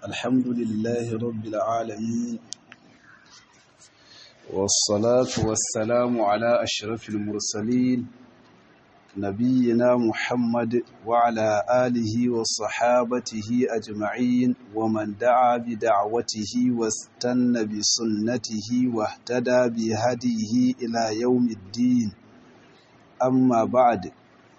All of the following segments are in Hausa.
الحمد لله رب العالمين والصلاة والسلام على أشرف المرسلين نبينا محمد وعلى آله وصحابته أجمعين ومن دعا بدعوته واستنى بسنته واهتدى بهديه إلى يوم الدين أما بعد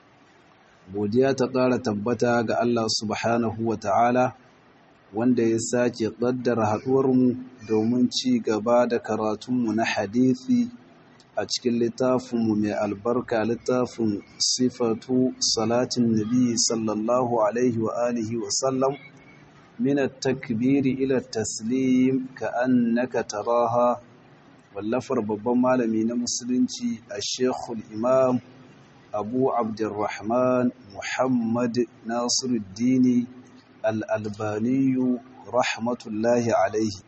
godiya ta ƙara tabbata ga Allah subhanahu wa ta'ala wanda ya sake ƙaddara haɗuwarmu domin ci gaba da karatunmu na hadithi a cikin littafinmu mai albarka littafin sifatu salatin nabi sallallahu alaihi wa alihi wa sallam min takbiri ila taslim ka annaka taraha wallafar babban malami na musulunci a shekul imam abu abdurrahman muhammad nasiruddini al'albaniyu rahmatullahi alaihi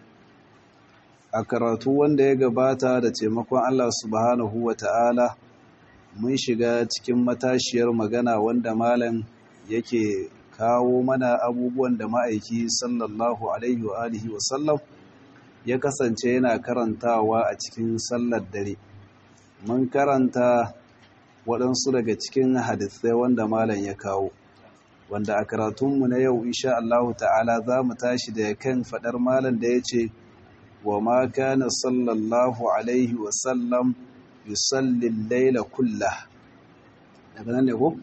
a karatu wanda ya gabata da taimakon allah subhanahu wa ta'ala mun shiga cikin matashiyar magana wanda malam yake kawo mana abubuwan da ma'aiki sallallahu alaihi wa alihi wasallam ya kasance yana karantawa a cikin sallar dare mun karanta waɗansu daga cikin hadisai wanda malam ya kawo wanda a karatunmu na yau insha Allah ta'ala za mu tashi da kan faɗar malam da ya ce wa ma kana sallallahu alaihi wa sallam yusalli laila kullah daga nan ne ko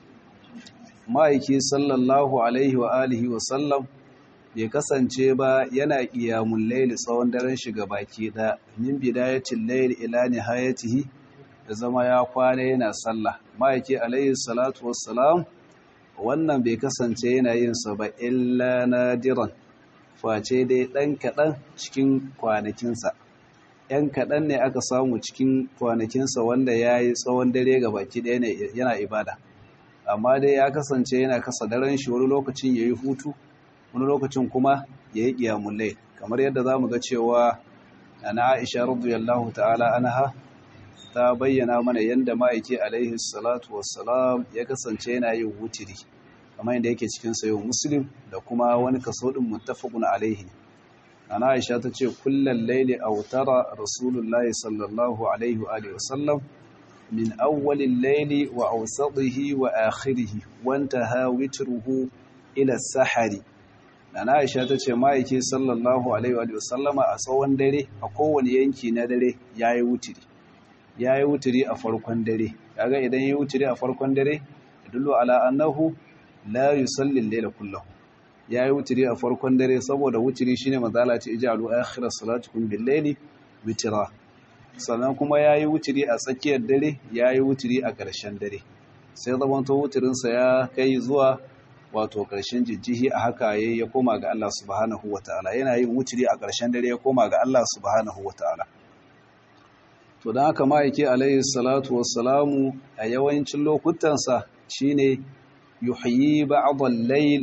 ma'aiki sallallahu alaihi wa alihi wa sallam bai kasance ba yana qiyamul layli tsawon daren shiga baki da min bidayatil layli ila nihayatihi da zama ya kwana yana sallah ma'aiki alaihi salatu wassalam wannan bai kasance yana yin sa ba illa nadiran face dai ɗan kaɗan cikin kwanakinsa ‘yan kaɗan ne aka samu cikin kwanakinsa wanda ya yi tsawon dare ga baki ɗaya ne yana ibada amma dai ya kasance yana kasa daren shi wani lokacin ya yi hutu wani lokacin kuma ya yi ƙiyamullai kamar yadda za mu ga cewa na aisha radiyallahu ta'ala anha ta bayyana mana yadda ma'aiki alaihi salatu wassalam ya kasance yana yin wutiri kamar yadda yake cikin sayo muslim da kuma wani kaso din muttafaqun alaihi ana aisha ta ce kullal layli awtara rasulullahi sallallahu alaihi wa alihi wasallam min awwalil layli wa awsatihi wa akhirih wa intaha witruhu ila sahari ana aisha ta ce ma'aiki sallallahu alaihi wa alihi wasallama a tsawon dare a kowane yanki na dare yayi wutiri ya yi wuturi a farkon dare kaga idan ya yi wuturi a farkon dare dullu ala annahu la yusalli al-layla kullahu ya yi wuturi a farkon dare saboda wuturi shine mazala ce ijalu akhirat salatukum bil-layli witra sannan kuma ya yi wuturi a tsakiyar dare ya yi wuturi a ƙarshen dare sai zamanto wuturinsa ya kai zuwa wato ƙarshen jijjihi a haka yayi ya koma ga Allah subhanahu wataala yana yin wuturi a ƙarshen dare ya koma ga Allah subhanahu wataala to don haka ma'aiki alayhi salatu wassalamu a yawancin lokutansa shine yuhyi ba'dal layl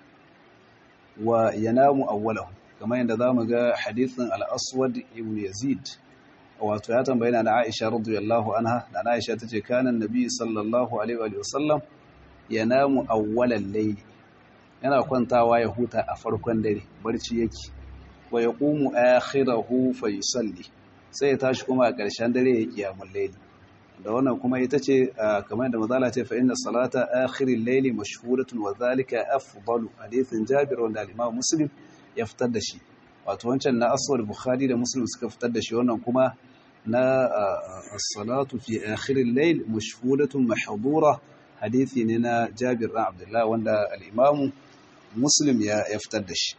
wa yanamu awwalahu kamar yadda zamu ga hadithin al-aswad ibn yazid wato ya tambaye na Aisha radiyallahu anha da Aisha tace kana annabi sallallahu alaihi wa sallam yanamu awwalal layl yana kwantawa ya huta a farkon dare barci yake wa yaqumu akhirahu fa yusalli sai ya tashi kuma a ƙarshen dare ya kiyamun laili da wannan kuma ita ce kamar da mazala ce fa inna salata akhirin laili mashhuratun wa zalika afdalu hadithin Jabir wanda al-Imam Muslim ya fitar da shi wato wancan na aswad Bukhari da Muslim suka fitar da shi wannan kuma na as-salatu fi akhirin lail mashhuratun mahdura hadithi ne na Jabir bin Abdullah wanda al-Imam Muslim ya fitar da shi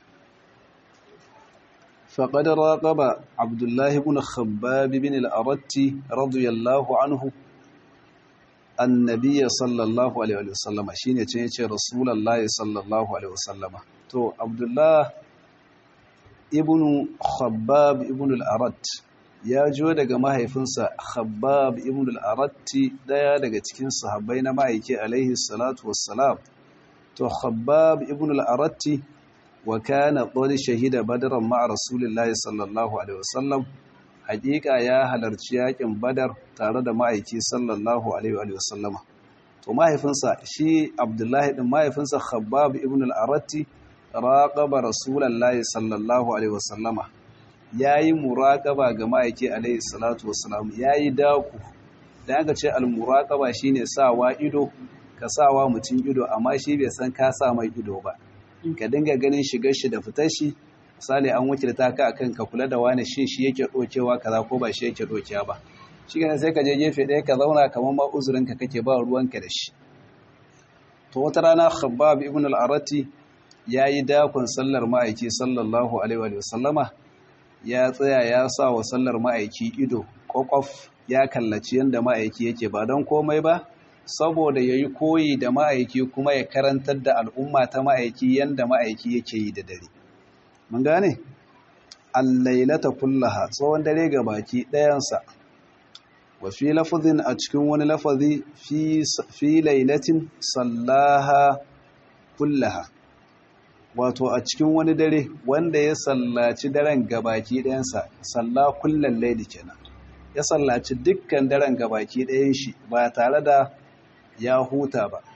فقد راقب عبد الله بن خباب بن الأرت رضي الله عنه النبي صلى الله عليه وسلم شيني تنيتي رسول الله صلى الله عليه وسلم تو عبد الله ابن خباب ابن الأرت ya jo daga mahaifinsa Khabbab ibn al-Aratti daya daga cikin sahabbai na ma'aiki alaihi salatu wassalam to Khabbab ibn al-Aratti wa kana qad shahida badran ma'a rasulillahi sallallahu alaihi wasallam hakika ya halarci yakin badar tare da ma'aiki sallallahu alaihi wasallama to mahaifinsa shi abdullahi din mahaifinsa khabbab ibn al-aratti raqaba rasulullahi sallallahu alaihi wasallama yayi muraqaba ga ma'aiki alaihi salatu wassalam yayi daku dan aka ce al-muraqaba shine sawa ido ka sawa mutum ido amma shi bai san ka sa mai ido ba ka dinga ganin shigar shi da fitar shi misali an wakilta ka akan ka kula da wani shi shi yake dokewa kaza ko ba shi yake dokewa ba shi ne sai ka je gefe ɗaya ka zauna kamar ma uzurinka kake ba ruwanka da shi to wata rana khabbab ibn al-arati yayi dakon sallar ma'aiki sallallahu alaihi wa sallama ya tsaya ya sa wa sallar ma'aiki ido kokof ya kallaci yanda ma'aiki yake ba don komai ba saboda yayi koyi da ma'aiki kuma ya karantar da al'umma ta ma'aiki yanda ma'aiki yake yi da dare mun gane al-lailata kullaha tsawon dare ga baki ɗayansa wa fi lafazin a cikin wani lafazi fi lailatin sallaha kullaha wato a cikin wani dare wanda ya sallaci daren gabaki ɗayansa salla kullan laili kenan ya sallaci dukkan daren gabaki ɗayan shi ba tare da ya huta ba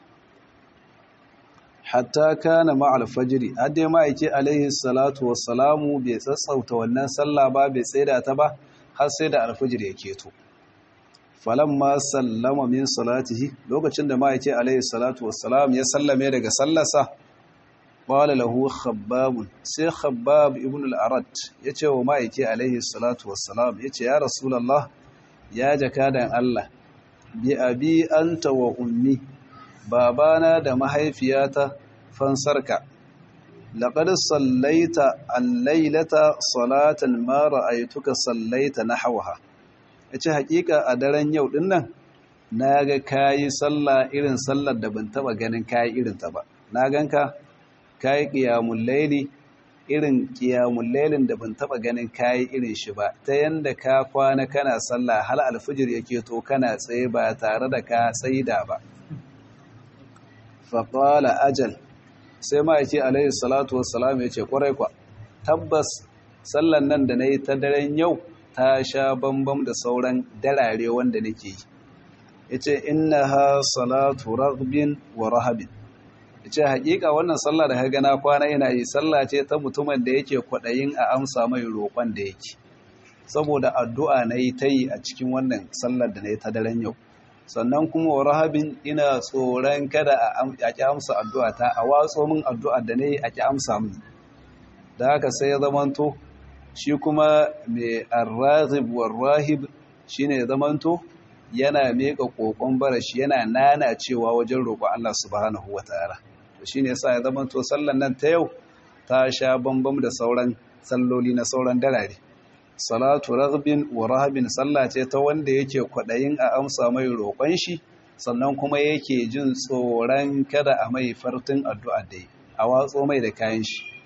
hatta kana ma'al fajiri hadde ma'aike alaihi salatu wassalamu bai tsatsauta wannan sallah ba bai tsaida ta ba har sai da alfajir ya keto falamma sallama min salatihi lokacin da ma'aike alaihi salatu wassalam ya sallame daga sallarsa qala lahu khabbab sai khabbab ibn al-arad yace wa ma'aike alaihi salatu wassalam yace ya rasulullah ya jakadan Allah bi abi anta wa ummi babana da mahaifiyata fansarka laqad sallaita al-lailata salatan ma ra'aytuka sallaita nahwaha ya ce hakika a daren yau din nan na ga kayi sallah irin sallar da ban taba ganin kayi irinta ba na ganka kayi qiyamul laili irin qiyamul lailin da ban taba ganin kayi irin shi ba ta yanda ka kwana kana sallah hal alfijir yake to kana tsaye ba tare da ka tsaida ba fa qala ajal sai ma yake alaihi salatu wassalam yace kwarai kwa tabbas sallan nan da nayi ta daren yau ta sha bambam da sauran darare wanda nake yi yace innaha salatu raghbin wa rahabin yace hakika wannan sallah da kaga na kwana ina yi sallah ce ta mutumin da yake kwadayin a amsa mai roƙon da yake saboda addu'a nayi tayi a cikin wannan sallar da nayi ta daren yau sannan kuma wa rahabin ina tsoron kada a ki amsa addu'a ta a watso min addu'a da nayi a ki amsa min da haka sai ya zamanto shi kuma mai arraghib warrahib shine ya zamanto yana meka kokon barashi yana nana cewa wajen roƙo Allah subhanahu wataala to shine yasa ya zamanto sallan nan ta yau ta sha bambam da sauran salloli na sauran darare salatu raghbin wa rahabin sallah ce ta wanda yake kwadayin a amsa mai roƙon shi sannan kuma yake jin tsoron kada a mai fartun addu'a dai a watso mai da kayan shi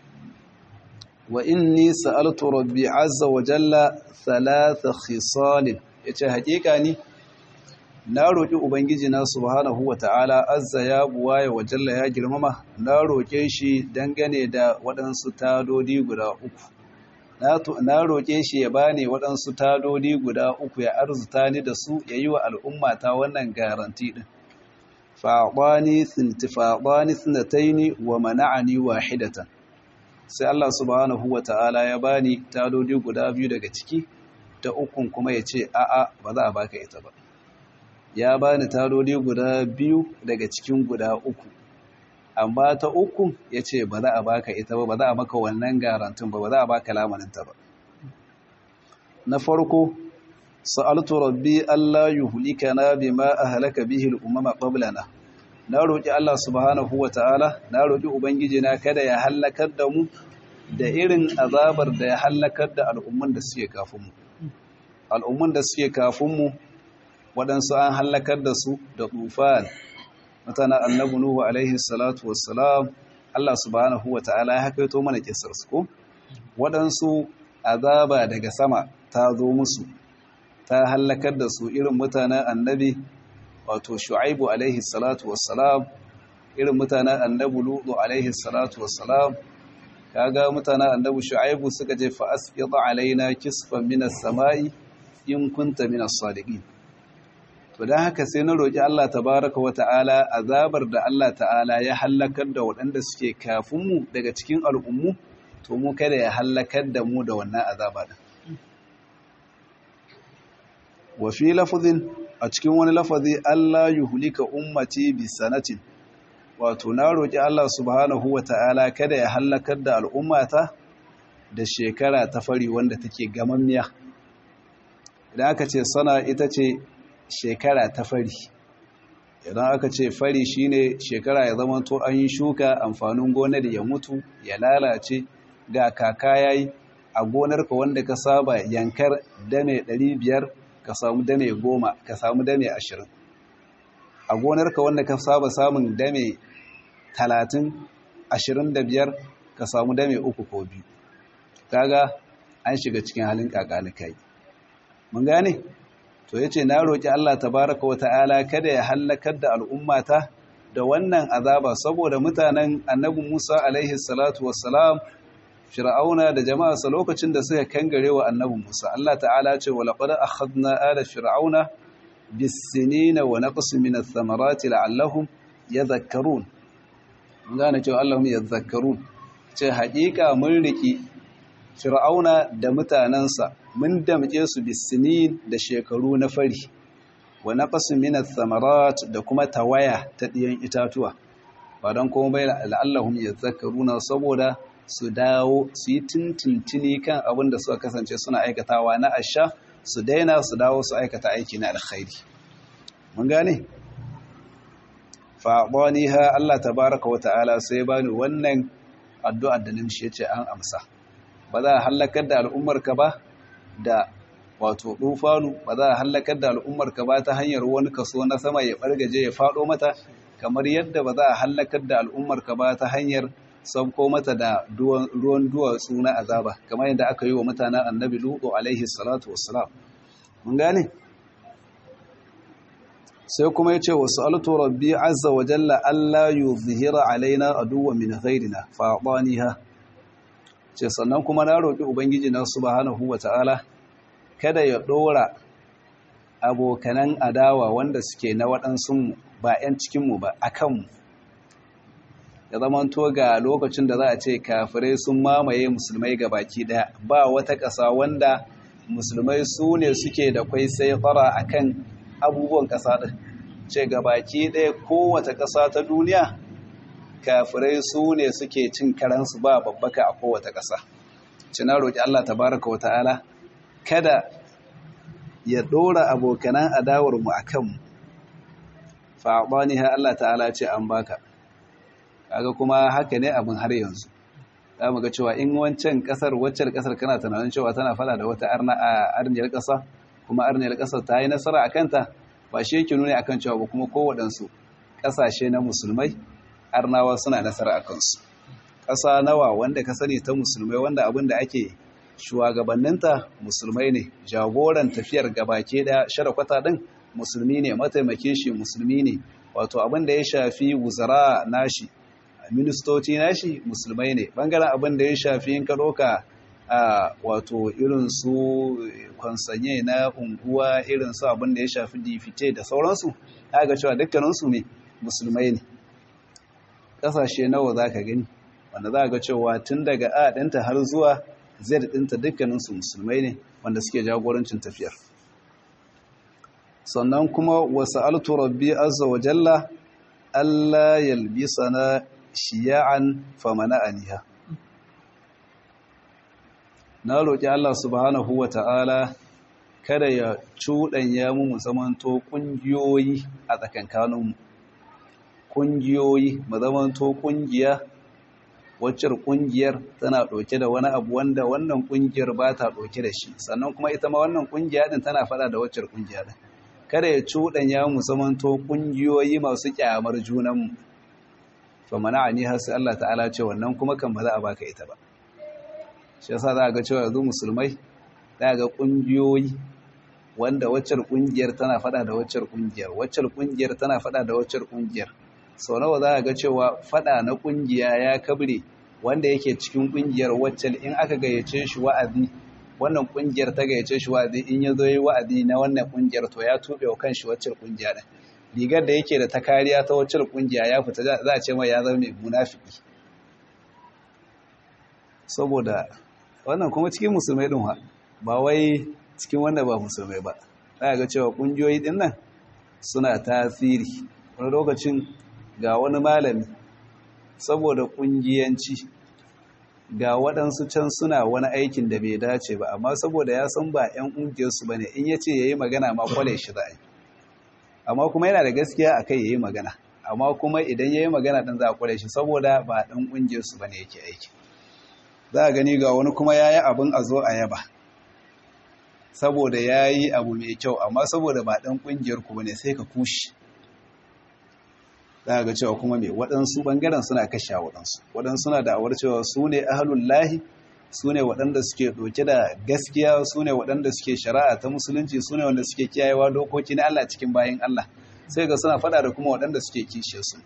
wa inni sa'altu rabbi azza wa jalla thalatha khisalin yace hakika ni na roki ubangiji na subhanahu wa ta'ala azza ya buwaya wa jalla ya girmama na roke shi dangane da waɗansu tadodi guda uku na roke shi ya bani waɗansu tadodi guda uku ya arzuta ni da su yayi wa al'umma ta wannan garanti din fa'dani thintifadani thnataini wa mana'ani wahidatan sai Allah subhanahu wa ta'ala ya bani tadodi guda biyu daga ciki ta ukun kuma ya ce a'a ba za a baka ita ba ya bani tadodi guda biyu daga cikin guda uku amma ta ukun ya ce ba za a baka ita ba ba za a maka wannan garantin ba ba za a baka lamaninta ba na farko sa'altu rabbi Allah yuhlikana bima ahlaka bihi al-umama qablana na roƙi Allah subhanahu wa ta'ala na roƙi Ubangiji na kada ya hallakar da mu da irin azabar da ya hallakar da al'umman da suke kafinmu. Al'umman da suke kafinmu waɗansu an hallakar da su da tufan, mutanen annabu Nuhu alaihi salatu wassalam, Allah subhanahu wa ta'ala ya hakaito mana kisar su ko? Waɗansu azaba daga sama ta zo musu, ta hallakar da su irin mutanen annabi wato shu'aibu alaihi salatu wassalam irin mutanen annabu lutu alaihi salatu wassalam kaga mutanen annabu shu'aibu suka je fa asqita alaina kisfan minas sama'i in kunta minas sadiqin to don haka sai na roƙi Allah tabaraka wa ta'ala azabar da Allah ta'ala ya hallakar da waɗanda suke kafinmu daga cikin al'ummu to mu kada ya hallakar da mu da wannan azaba din wa fi lafazin a cikin wani lafazi Allah yuhlika ummati bi sanatin wato na roƙi Allah subhanahu wa ta'ala kada ya hallakar da al'ummata da shekara ta fari wanda take gamammiya idan aka ce sana ita ce shekara ta fari idan aka ce fari shine shekara ya zama to an yi shuka amfanin gonar ya mutu ya lalace ga kaka yayi a gonarka wanda ka saba yankar dame 500 ka samu dame 10 ka samu dame 20 a gonarka wanda ka saba samun dame 30 25 ka samu dame 3 ko 2 kaga an shiga cikin halin kakalikai mun gane to yace na roki Allah tabaraka wata'ala kada ya halakar da al'ummata da wannan azaba saboda mutanen annabi Musa alaihi salatu wassalam fir'auna da jama'arsa lokacin da suka kangare wa annabi Musa Allah ta'ala ce wa laqad akhadna ala fir'auna bis-sinina wa naqsin min ath-thamarati la'allahum yadhakkarun mun gane cewa Allahum yadhakkarun ce haƙiƙa mun riki fir'auna da mutanensa mun damƙe su bisinin da shekaru na fari wa naqasin min ath-thamarat da kuma tawaya ta ɗiyan itatuwa ba don kuma bai la'allahum yadhakkaruna saboda su dawo su yi tintintini kan abin da suka kasance suna aikatawa na asha su daina su dawo su aikata aiki na alkhairi mun gane fa ha Allah tabaaraka wa ta'ala sai bani wannan addu'ar da nimshi yace an amsa ba za a hallakar da al'ummarka ba da wato ɗufanu ba za a hallakar da al'ummarka ba ta hanyar wani kaso na sama ya ɓargaje ya faɗo mata kamar yadda ba za a hallakar da al'ummarka ba ta hanyar sauko mata da ruwan duwatsu na azaba kamar yadda aka yi wa mutanen annabi lutu alaihi salatu wassalam mun gane sai kuma ya ce wasu alto rabbi azza wa jalla allah yuzhira alaina aduwa min ghairina fa ha ce sannan kuma na roƙi ubangiji na subhanahu wata'ala kada ya ɗora abokanan adawa wanda suke na waɗansu ba 'yan cikinmu ba a kanmu ya zama to ga lokacin da za a ce kafirai sun mamaye musulmai ga baki ɗaya ba wata ƙasa wanda musulmai su ne suke da kwai sai fara a kan abubuwan ƙasa ɗin ce ga baki ɗaya kowace ƙasa ta duniya kafirai su ne suke cin karansu ba babbaka a kowace ƙasa. Cina roƙi Allah tabaraka wa ta'ala kada ya ɗora abokanan adawarmu a kanmu. Fa'aɓani ha Allah ta'ala ce an baka. Kaga kuma haka ne abin har yanzu. Za mu ga cewa in wancan ƙasar waccan ƙasar kana tunanin cewa tana fada da wata arniyar ƙasa kuma arniyar ƙasar ta yi nasara a kanta ba shi yake nuni akan cewa ba kuma kowaɗansu ƙasashe na musulmai arnawa suna nasara a kansu ƙasa nawa wanda ka sani ta musulmai wanda abin da ake shugabanninta musulmai ne jagoran tafiyar gabake da sharakwata ɗin musulmi ne mataimakin shi musulmi ne wato abin da ya shafi wuzara nashi ministoci nashi musulmai ne bangaren abin da ya shafi in ka ɗauka a wato irin su kwansanye na unguwa irin su abin da ya shafi difite da sauransu ga cewa dukkaninsu ne musulmai ne kasashe nawa za ka gani wanda za ga cewa tun daga a ɗinta har zuwa zai ɗinta dukkaninsu musulmai ne wanda suke jagorancin tafiyar sannan kuma wasu altu rabbi azza wa jalla Allah yalbisa na shiya'an famana aniha na roƙi Allah subhanahu wa ta'ala kada ya cuɗanya mu mu zamanto ƙungiyoyi a tsakankaninmu ƙungiyoyi mu zamanto ƙungiya waccar ƙungiyar tana ɗauke da wani abu wanda wannan ƙungiyar ba ta ɗauke da shi sannan kuma ita ma wannan ƙungiya ɗin tana faɗa da waccar ƙungiya ɗin kada ya cuɗanya mu zamanto ƙungiyoyi masu ƙyamar junanmu fa mana ni har sai Allah ta'ala ce wannan kuma kan ba za a baka ita ba shi yasa za a ga cewa yanzu musulmai za ga ƙungiyoyi wanda waccar ƙungiyar tana faɗa da waccar ƙungiyar waccar ƙungiyar tana faɗa da waccar ƙungiyar sau nawa za a ga cewa fada na kungiya ya kabre wanda yake cikin kungiyar waccan in aka gayyace shi wa'azi wannan kungiyar ta gayyace shi wa'azi in ya zo yi wa'azi na wannan kungiyar to ya tube wa kanshi wacce kungiya din rigar da yake da ta kariya ta wacce kungiya ya fita za a ce mai ya zama mai munafiki saboda wannan kuma cikin musulmai din ba wai cikin wanda ba musulmai ba za ga cewa kungiyoyi din nan suna tasiri wani lokacin ga wani malami saboda kungiyanci ga waɗansu can suna wani aikin da bai dace ba amma saboda ya san ba 'yan ƙungiyarsu ba ne in ya ce ya yi magana ma kwale shi za a yi amma kuma yana da gaskiya a kai ya yi magana amma kuma idan ya yi magana ɗin za a kwale shi saboda ba ɗan ƙungiyarsu ba ne yake aiki za a gani ga wani kuma ya yi abin a zo a yaba saboda ya yi abu mai kyau amma saboda ba ɗan ƙungiyar ku ba ne sai ka kushi za ga cewa kuma mai waɗansu ɓangaren suna kashe waɗansu waɗansu suna da'awar cewa su ne ahalun lahi su ne waɗanda suke ɗauke da gaskiya su ne waɗanda suke shari'a ta musulunci su ne wanda suke kiyayewa dokoki na Allah cikin bayan Allah sai ga suna faɗa da kuma waɗanda suke kishe su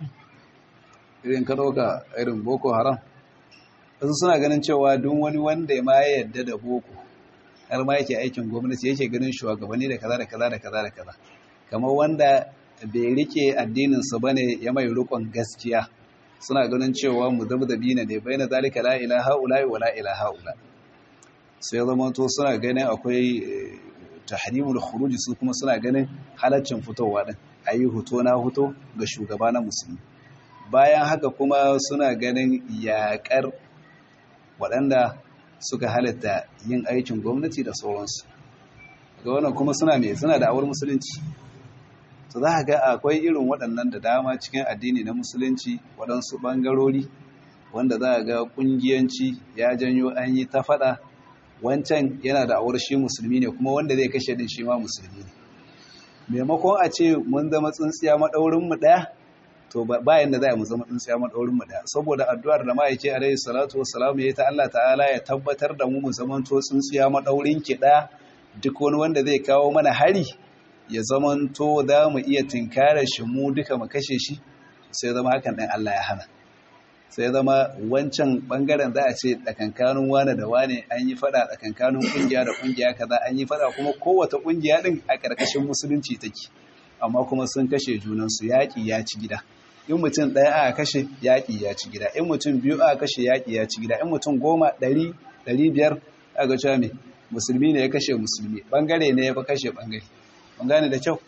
irin ka ɗauka irin boko haram wasu suna ganin cewa duk wani wanda ma ya yarda da boko har ma yake aikin gwamnati yake ganin shugabanni da kaza da kaza da kaza da kaza kamar wanda bai rike addininsa ba ne ya mai rukun gaskiya suna ganin cewa mu zabzabi ne bai na zalika la ilaha ula wa la ilaha ula sai zama to suna ganin akwai tahrimul khuruj su kuma suna ganin halaccin fitowa din ayi huto na huto ga shugaba na musulmi bayan haka kuma suna ganin yakar waɗanda suka halatta yin aikin gwamnati da sauransu ga wannan kuma suna mai suna da awar musulunci to za ga akwai irin waɗannan da dama cikin addini na musulunci waɗansu ɓangarori wanda za ga ƙungiyanci ya janyo an yi ta faɗa wancan yana da awar shi musulmi ne kuma wanda zai kashe din shi ma musulmi ne maimakon a ce mun zama tsintsiya maɗaurinmu ɗaya to bayan da za mu zama tsintsiya maɗaurinmu ɗaya saboda addu'ar da ma'aike alaihi salatu wassalamu ya yi ta Allah ta'ala ya tabbatar da mu mu zama to tsintsiya maɗaurin ki ɗaya duk wani wanda zai kawo mana hari ya zamanto za mu iya tinkara shi mu duka mu kashe shi sai zama hakan ɗan Allah ya hana sai zama wancan ɓangaren za a ce tsakankanin wane da wane an yi fada tsakankanin ƙungiya da ƙungiya kaza an yi fada kuma kowace ƙungiya ɗin a ƙarƙashin musulunci take amma kuma sun kashe junansu yaƙi ya ci gida in mutum ɗaya aka kashe yaƙi ya ci gida in mutum biyu aka kashe yaƙi ya ci gida in mutum goma ɗari ɗari biyar aka cewa me musulmi ne ya kashe musulmi ɓangare ne ya fi kashe ɓangare mun gane da kyau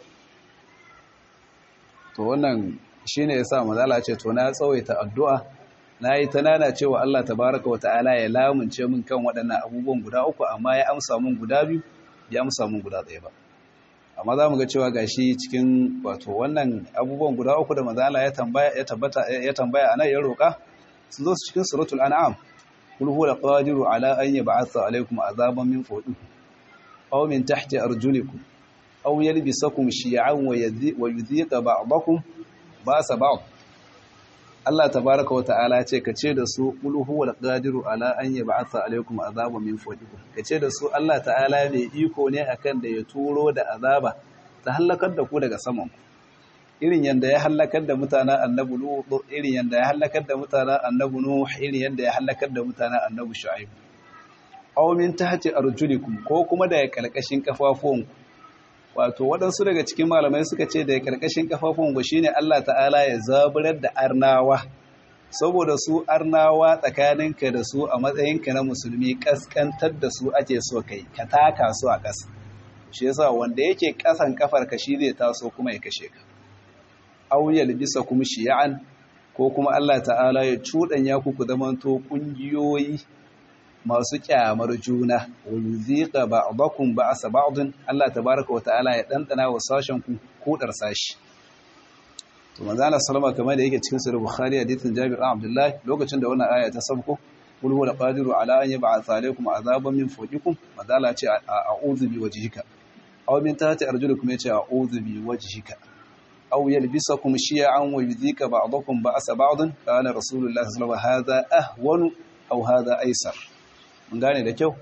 to wannan shine yasa mazala ce to na tsawaita addu'a na yi ta nana cewa Allah tabaraka wa ta'ala ya lamunce min kan waɗannan abubuwan guda uku amma ya amsa min guda biyu ya amsa min guda ɗaya ba amma za mu ga cewa gashi cikin wato wannan abubuwan guda uku da mazala ya tambaya ya tabbata ya tambaya anan ya roka sun zo cikin suratul an'am kul huwa qadiru ala an yab'atha alaykum azaban min fawqikum aw min tahti arjulikum aw yalbisakum shi'an wa yudhiqa ba'dakum ba'sa ba'd Allah tabaraka wa ta'ala ce ka ce da su qul huwal qadiru ala an yab'atha alaykum azaban min fawqikum ka ce da su Allah ta'ala mai iko ne akan da ya turo da azaba ta halakar da ku daga saman ku irin yanda ya halakar da mutanen annabi lut irin yanda ya halakar da mutanen annabi nuh irin yanda ya halakar da mutanen annabi shu'aib aw min tahti arjulikum ko kuma daga kalkashin kafafuwanku wato waɗansu daga cikin malamai suka ce da ƙarƙashin kafafun ba shine Allah ta'ala ya zaburar da arnawa saboda su arnawa tsakaninka da su a matsayinka na musulmi ƙasƙantar da su ake so kai ka taka su a ƙasa shi yasa wanda yake ƙasan kafar ka shi zai taso kuma ya kashe ka auyal bisa kuma shiya'an ko kuma Allah ta'ala ya cuɗanya ku ku zamanto ƙungiyoyi masu kyamar juna wa yuziqa ba'dakum ba'sa ba'din Allah tabaaraka wa ta'ala ya dandana wa sashen ku kudar sashi to manzo Allah sallama kamar da yake cikin sahih bukhari hadithin Jabir bin Abdullah lokacin da wannan aya ta sabko kul huwa qadiru ala an yab'atha alaykum azaban min fawqikum manzo Allah ce a'udhu bi wajhika aw min tahti arjulikum yace a'udhu bi wajhika aw yalbisakum shi'an wa yuziqa ba'dakum ba'sa ba'din kana rasulullahi sallallahu alaihi wasallam hadha ahwanu aw hadha aysar mun gane da kyau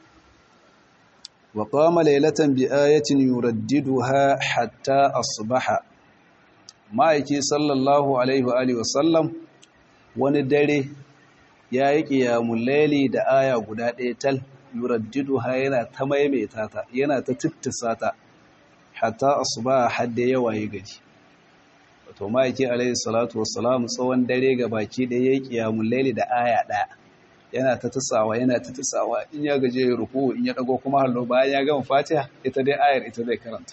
wa qama laylatan bi ayatin yuraddiduha hatta asbaha ma'aiki sallallahu alaihi wa alihi wasallam wani dare ya yi qiyamul layli da aya guda ɗaya tal yuraddiduha yana ta maimaita ta yana ta tittisa ta hatta asuba hadda yawa ya gaji wato ma'aiki alaihi salatu wassalam tsawon dare ga baki da ya kiyamun laili da aya ɗaya yana ta tisawa yana ta tisawa in ya gaje ya ruku in ya dago kuma hallo bayan ya gama fatiha ita dai ayar ita zai karanta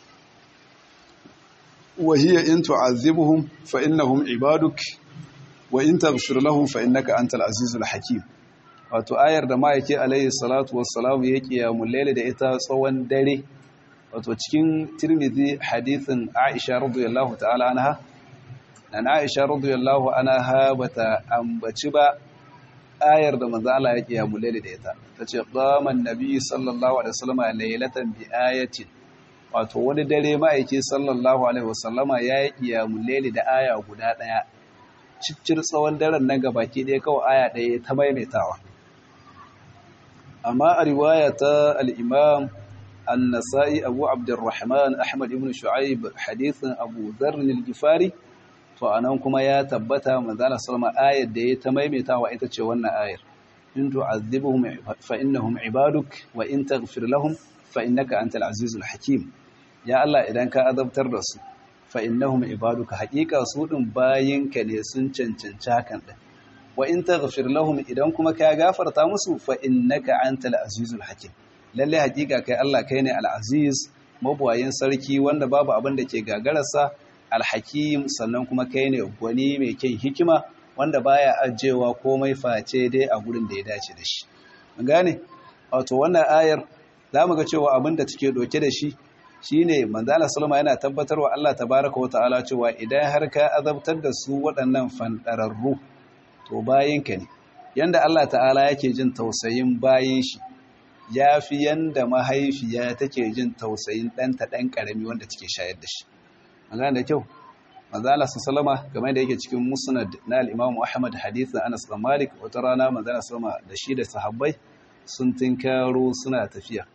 wa hiya in tu'azzibuhum fa innahum ibaduk wa in taghfir lahum fa innaka antal azizul hakim wato ayar da ma'aiki alaihi salatu wassalam ya kiyamun laili da ita tsawon dare wato cikin tirmidhi hadithin aisha radiyallahu ta'ala anha nan aisha radiyallahu anha bata ambaci ba ayar da manzo Allah ya kiyamu laili da ita tace qama annabi sallallahu alaihi wasallam laylatan bi ayatin wato wani dare ma'aiki sallallahu alaihi wasallama ya yi kiyamu laili da aya guda daya ciccir tsawon daren nan gabaki ɗaya kawai aya ɗaya ta maimaitawa amma a riwaya ta al-imam النسائي أبو عبد الرحمن أحمد بن شعيب حديث أبو ذر الجفاري فأنا كما يا تبتا من ذلك سلم آية دي تميمتا وإتتش وانا آية إن تعذبهم فإنهم عبادك وإن تغفر لهم فإنك أنت العزيز الحكيم يا الله إذا كان أذبتر رسول فإنهم عبادك حقيقة سود باين كنيسن چنچنچاكن وإن تغفر لهم إذا كما كاغافر تامسو فإنك أنت العزيز الحكيم lalle hakika kai Allah kai ne al-aziz mabuwayin sarki wanda babu abin da ke gagararsa al-hakim sannan kuma kai ne gwani mai kyan hikima wanda baya ajewa komai face dai a gurin da ya dace da shi mun gane wato wannan ayar zamu ga cewa abin da take doke da shi shine manzala sallama yana tabbatarwa Allah tabaaraka wa ta'ala cewa idan har ka azabtar da su waɗannan fandararru to bayinka ne yanda Allah ta'ala yake jin tausayin bayin shi ya fi yanda mahaifiya take jin tausayin ɗanta ɗan ƙarami wanda take shayar da shi. Magana da kyau, Mazala su salama game da yake cikin musnad na al'imamu Ahmad hadithin Anas da Malik wata rana Mazala salama da shi da sahabbai sun tinkaro suna tafiya.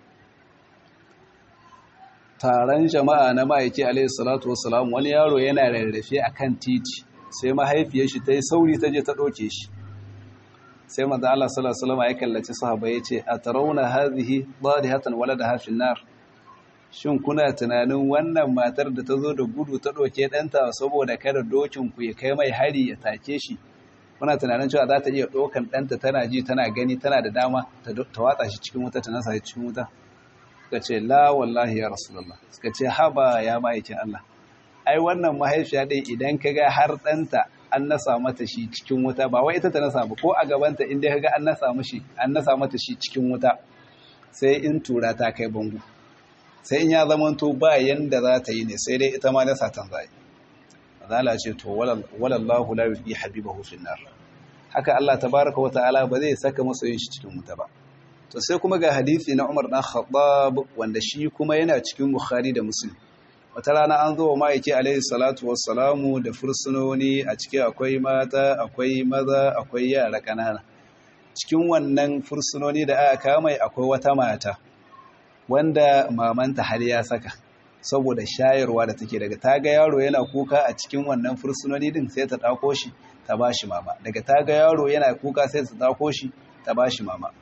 Taron jama'a na ma'aiki alaihi salatu wasalam wani yaro yana rarrafe a kan titi sai mahaifiyar shi ta yi sauri ta je ta ɗauke shi. sai manzo Allah sallallahu alaihi wasallam ya kallaci sahaba yace atarawna hadhihi dadihatan waladaha fi nar shin kuna tunanin wannan matar da ta zo da gudu ta doke danta saboda kada dokin ku ya kai mai hari ya take shi kuna tunanin cewa za ta iya dokan danta tana ji tana gani tana da dama ta watsa shi cikin wuta ta nasa shi cikin wuta suka ce la wallahi ya rasulullah suka ce haba ya ma'aikin Allah ai wannan mahaifiya dai idan kaga har danta an nasa mata shi cikin wuta ba wai ita ta nasa ba ko a gabanta inda kaga an nasa mishi an nasa mata shi cikin wuta sai in tura ta kai bango sai in ya zamanto ba yanda za ta yi ne sai dai ita ma nasa tan zai azala ce to walallahu la yuhi habibahu fin nar haka Allah tabaaraka wataala ba zai saka masa yin shi cikin wuta ba to sai kuma ga hadisi na Umar dan Khattab wanda shi kuma yana cikin Bukhari da Muslim wata rana an zo wa ma'aiki alaihi salatu wassalamu da fursunoni a ciki akwai mata akwai maza akwai yara ƙanana cikin wannan fursunoni da aka kamai akwai wata mata wanda mamanta har ya saka saboda shayarwa da take daga ta ga yaro yana kuka a cikin wannan fursunoni din sai ta ɗauko shi ta ba shi mama daga ta ga yaro yana kuka sai ta ɗauko shi ta ba shi mama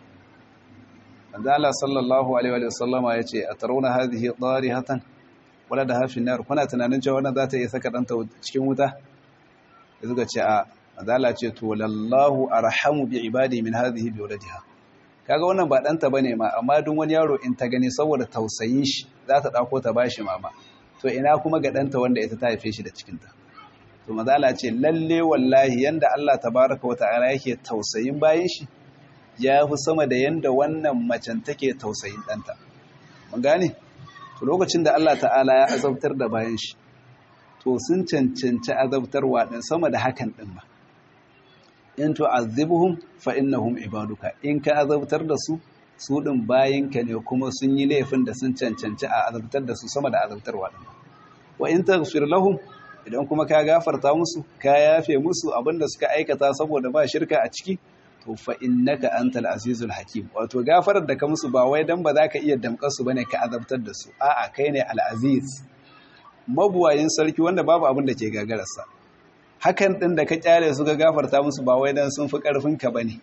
Allah sallallahu alaihi wa sallama yace atarawna hadhihi darihatan wala da hafin nar kuna tunanin cewa wannan za ta iya saka ɗanta cikin wuta da suka ce a azala ce to lallahu arhamu bi ibadi min hadhihi bi waladiha kaga wannan ba ɗanta bane ma amma duk wani yaro in ta gani saboda tausayin shi za ta dauko ta bashi mama to ina kuma ga ɗanta wanda ita ta haife shi da cikin ta to mazala ce lalle wallahi yanda Allah tabaraka wa ta'ala yake tausayin bayin shi ya fi sama da yanda wannan macen take tausayin ɗanta mun gane to lokacin da Allah ta'ala ya azabtar da bayan shi to sun cancanci azabtarwa din sama da hakan din ba in tu'azzibuhum fa innahum ibaduka in ka azabtar da su su din bayinka ne kuma sun yi laifin da sun cancanci a azabtar da su sama da azabtarwa din wa in taghfir lahum idan kuma ka gafarta musu ka yafe musu abinda suka aikata saboda ba shirka a ciki to fa innaka antal azizul hakim wato gafarar da ka musu ba wai dan ba za ka iya damkar su bane ka azabtar da su a'a kai ne al aziz mabuwayin sarki wanda babu abin da ke gagararsa hakan din da ka kyale su ga gafarta musu ba wai dan sun fi karfin ka bane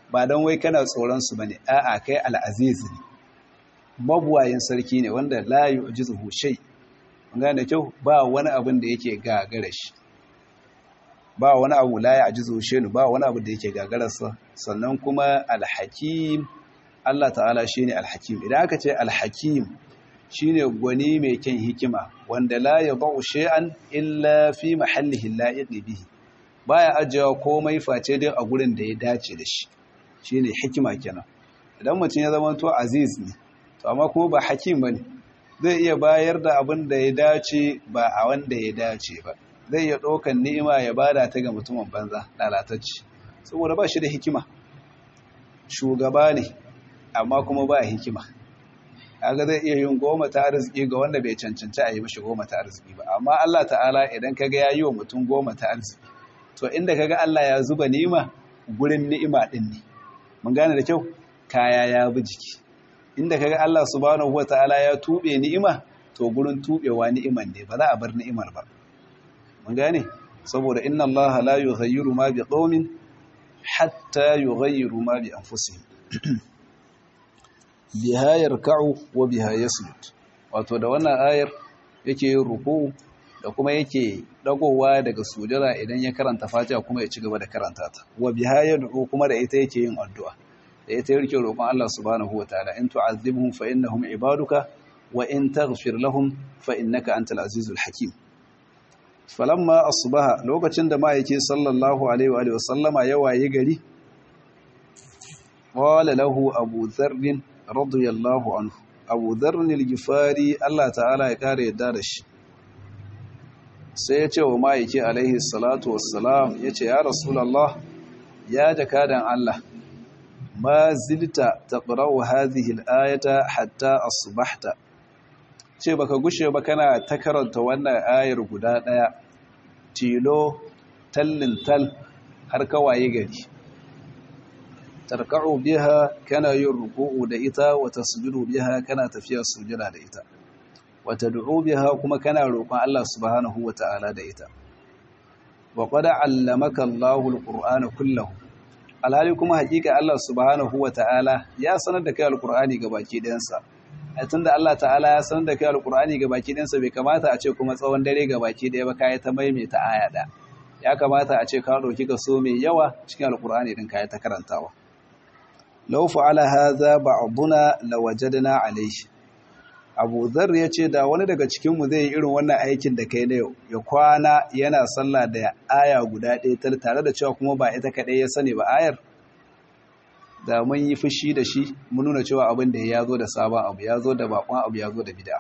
ba don wai kana tsoron su bane a'a kai al'aziz ne mabuwayin sarki ne wanda la yu'jizuhu shay gane kyau ba wani abin da yake gagara shi ba wani abu la ya'jizuhu shay ba wani abu da yake gagararsa sannan kuma alhakim Allah ta'ala shine alhakim idan aka ce alhakim shine gwani mai kyan hikima wanda la yadau shay'an illa fi mahallihi la'iq bihi baya ajiyewa komai face dai a gurin da ya dace da shi shine hikima kenan idan mutum ya zama to aziz ne to amma kuma ba hakim bane zai iya bayar da abin da ya dace ba a wanda ya dace ba zai iya ɗaukan ni'ima ya bada ta ga mutumin banza lalatacce saboda ba shi da hikima shugaba ne amma kuma ba hikima kaga zai iya yin goma ta arziki ga wanda bai cancanci a yi mashi goma ta arziki ba amma Allah ta'ala idan kaga ya yi wa mutum goma ta arziki to inda kaga Allah ya zuba ni'ima gurin ni'ima din ne mun gane da kyau kaya ya bi jiki inda kaga Allah subhanahu wataala ya tube ni'ima to gurin tubewa ni'iman ne ba za a bar ni'imar ba mun gane saboda inna Allah la yughayyiru ma bi qaumin hatta yughayyiru ma bi anfusihim biha yarka'u wa biha yasjud wato da wannan ayar yake yin ruku da kuma yake dagowa daga sujada idan ya karanta Fatiha kuma ya ci gaba da karanta ta wa biha yad'u kuma da ita yake yin addu'a da ita yake roƙon Allah subhanahu wataala in tu'azzibhum fa innahum ibaduka wa in taghfir lahum fa innaka antal azizul hakim falamma asbaha lokacin da ma'aiki sallallahu alaihi wa sallama ya waye gari qala lahu abu dharr radiyallahu anhu abu dharr al-gifari Allah ta'ala ya kare yadda da shi sai ya ce wa ma'aiki alaihi salatu wassalam ya ce ya rasulallah ya jakadan Allah ma zilta taqra'u hadhihi al-ayata hatta asbahta ce baka gushe ba kana ta karanta wannan ayar guda daya tilo tallin tal har kawaye gari tarka'u biha kana yin ruku'u da ita wa tasjudu biha kana tafiya sujada da ita wa tad'u biha kuma kana roƙon Allah subhanahu wa ta'ala da ita wa qad 'allamaka Allahu al-Qur'ana kullahu alhali kuma hakika Allah subhanahu wa ta'ala ya sanar da kai al-Qur'ani gabaki ɗayansa tunda Allah ta'ala ya sanar da kai al-Qur'ani gabaki ɗayansa bai kamata a ce kuma tsawon dare gabaki ɗaya ba kai ta maimaita aya da ya kamata a ce ka ɗauki kaso mai yawa cikin al-Qur'ani din kai ta karantawa law fa'ala hadha ba'duna lawajadna alayhi Abu Dharr ya ce da wani daga cikinmu zai yi irin wannan aikin da kai na yau ya kwana yana sallah da aya guda ɗaya tare da cewa kuma ba ita kaɗai ya sani ba ayar da mun yi fushi da shi mun nuna cewa abin da ya zo da sabon abu ya zo da bakon abu ya zo da bid'a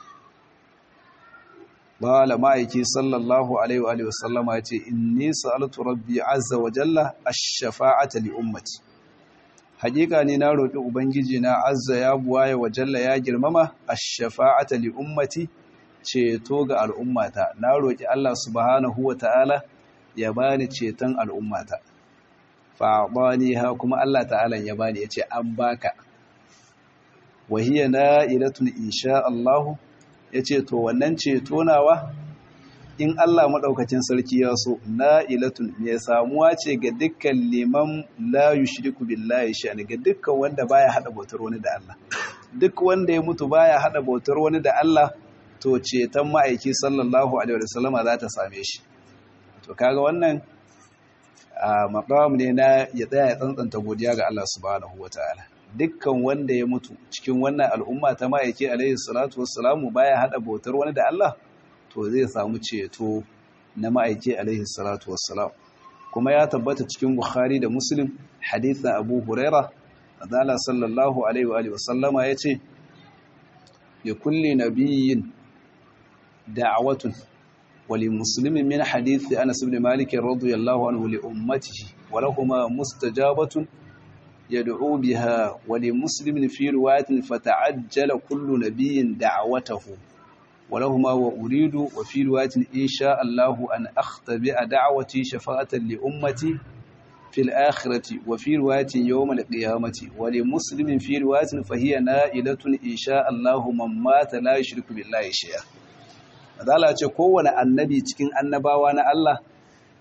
Bala ma'aiki sallallahu alaihi wa sallama ya ce inni sa'altu rabbi azza wa jalla ash-shafa'ata li ummati hakika ne na roƙi ubangiji na azza ya buwaye wa jalla ya girmama ash-shafa'ata li ummati ceto ga al'ummata na roƙi Allah subhanahu wa ta'ala ya bani ceton al'ummata fa ha kuma Allah ta'ala ya bani yace an baka wa hiya na'ilatun insha Allah yace to wannan ceto nawa in Allah maɗaukacin sarki ya so na'ilatun mai samuwa ce ga dukkan liman la yushriku billahi sha'ani ga dukkan wanda baya hada bautar wani da Allah duk wanda ya mutu baya hada bautar wani da Allah to ceton ma'aiki sallallahu alaihi wasallam za ta same shi to kaga wannan maqam ne na ya tsaya ya tsantsanta godiya ga Allah subhanahu wataala dukkan wanda ya mutu cikin wannan al'umma ta ma'aiki alaihi salatu wassalamu baya hada bautar wani da Allah to zai samu ceto na ma'aiki alaihi salatu wassalam kuma ya tabbata cikin bukhari da muslim hadithin abu huraira azala sallallahu alaihi wa sallama ya ce ya kulle nabiyin da'awatun wali muslimin min hadithi anas ibn malik radiyallahu anhu li ummatihi wa lahumma mustajabatun yad'u biha wa li muslimin fi riwayatin fata'ajjala kullu nabiyyin da'watahu ولهما وأريد وفي رواية إن شاء الله أن أختبئ دعوتي شفاعة لأمتي في الآخرة وفي رواية يوم القيامة ولمسلم في رواية فهي نائلة إن شاء الله من مات لا يشرك بالله شيئا Azala ce kowane annabi cikin annabawa na Allah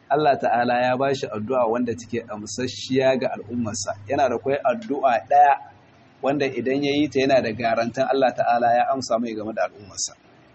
Allah ta'ala ya ba shi addu'a wanda take amsasshiya ga al'ummarsa yana da kwai addu'a ɗaya wanda idan ya yi ta yana da garantan Allah ta'ala ya amsa mai game da al'ummarsa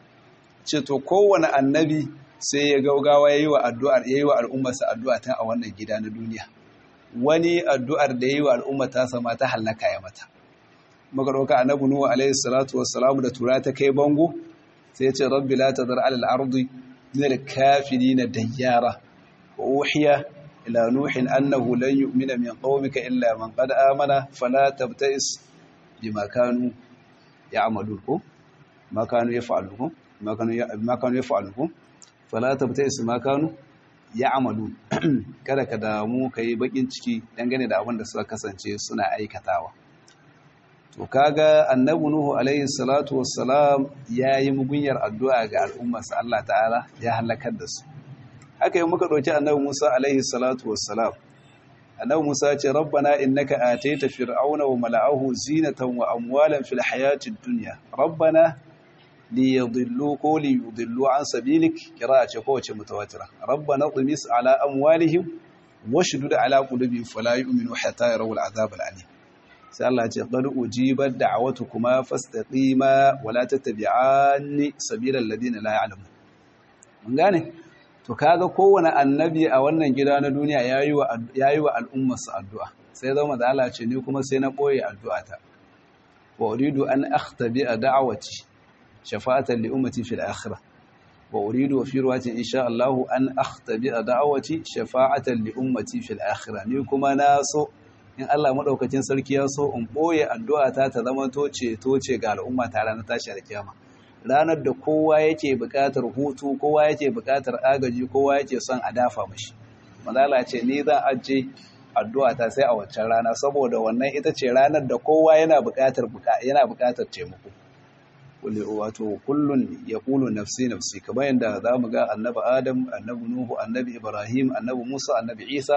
ce to kowane annabi sai ya gaugawa ya yi wa addu'ar ya yi wa al'ummarsa addu'a ta a wannan gida na duniya wani addu'ar da ya yi wa al'ummar ta sama ta hallaka ya mata magaroka annabi nuhu alaihi salatu wassalamu da tura ta kai bango sai ya ce rabbi la tadar ala al-ardi min al-kafirin dayyara wa uhiya ila nuhin annahu lan yu'mina min qaumika illa man qad amana fala tabta'is bima kanu ya'malun ko ma kanu yaf'alun ko ma kanu ma kanu yaf'alun ko fala tabta'is ma kanu ya'malun kada ka damu kai bakin ciki dangane da abin da suka kasance suna aikatawa to kaga annabi nuhu alaihi salatu wassalam yayi mugunyar addu'a ga al'ummarsa Allah ta'ala ya halakar da su haka yi muka ɗauki annabi Musa alaihi salatu wassalam annabi Musa ya ce rabbana innaka ataita fir'auna wa mala'ahu zinatan wa amwalan fil hayatid dunya rabbana liyadillu ko liyudillu an sabilik qira'a ce kowace mutawatira rabbana tumis ala amwalihim washdud ala qulubihim fala yu'minu hatta yarawul azab al-alim sai Allah ce qad ujibat da'watukuma fastaqima wa la tattabi'anni sabilal ladina la ya'lamun mun gane to kaga kowane annabi a wannan gida na duniya yayi wa yayi wa al'ummarsa addu'a sai zama da Allah ce ni kuma sai na boye addu'ata wa uridu an akhtabi da'wati shafa'atan li ummati fil akhirah wa uridu fi ruwati insha Allah an akhtabi da'wati shafa'atan li ummati fil akhirah ni kuma na so in Allah madaukakin sarki ya so in boye addu'ata ta zama to ceto ce ga al'umma ta ranar tashi da kiyama ranar da kowa yake buƙatar hutu kowa yake buƙatar agaji kowa yake son a dafa mashi manzala ce ni zan ajiye addu'a ta sai a waccan rana saboda wannan ita ce ranar da kowa yana buƙatar yana buƙatar taimako kulli wato kullun yaqulu nafsi nafsi kamar yanda zamu ga annabi adam annabi nuhu annabi ibrahim annabi musa annabi isa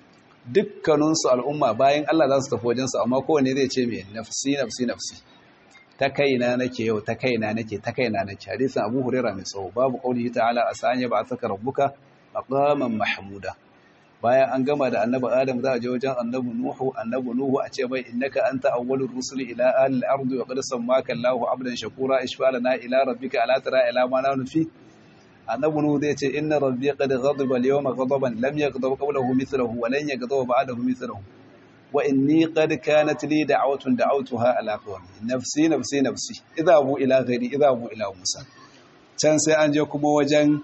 dukkaninsu al'umma bayan Allah za su tafi wajensu amma kowane zai ce mai nafsi nafsi nafsi ta kaina nake yau ta kaina nake ta kaina nake hadisin Abu Hurairah mai tsawo babu qaulihi ta'ala asanya ba saka rabbuka maqaman mahmuda bayan an gama da annabi Adam za a je wajen annabi Nuhu annabi Nuhu a ce mai innaka anta awwalur rusuli ila ahli al-ardi wa qad sammaka Allahu abdan shakura ishfalana ila rabbika ala tara ila ma nanu fi annabi Nuhu zai ce inna rabbi qad ghadiba al-yawma ghadaban lam yaghdab qablahu mithluhu wa lan yaghdab ba'dahu mithluhu wa inni qad kanat li da'watun da'awtuha ala qawmi nafsi nafsi nafsi idhabu ila ghairi idhabu ila musa can sai an je kuma wajen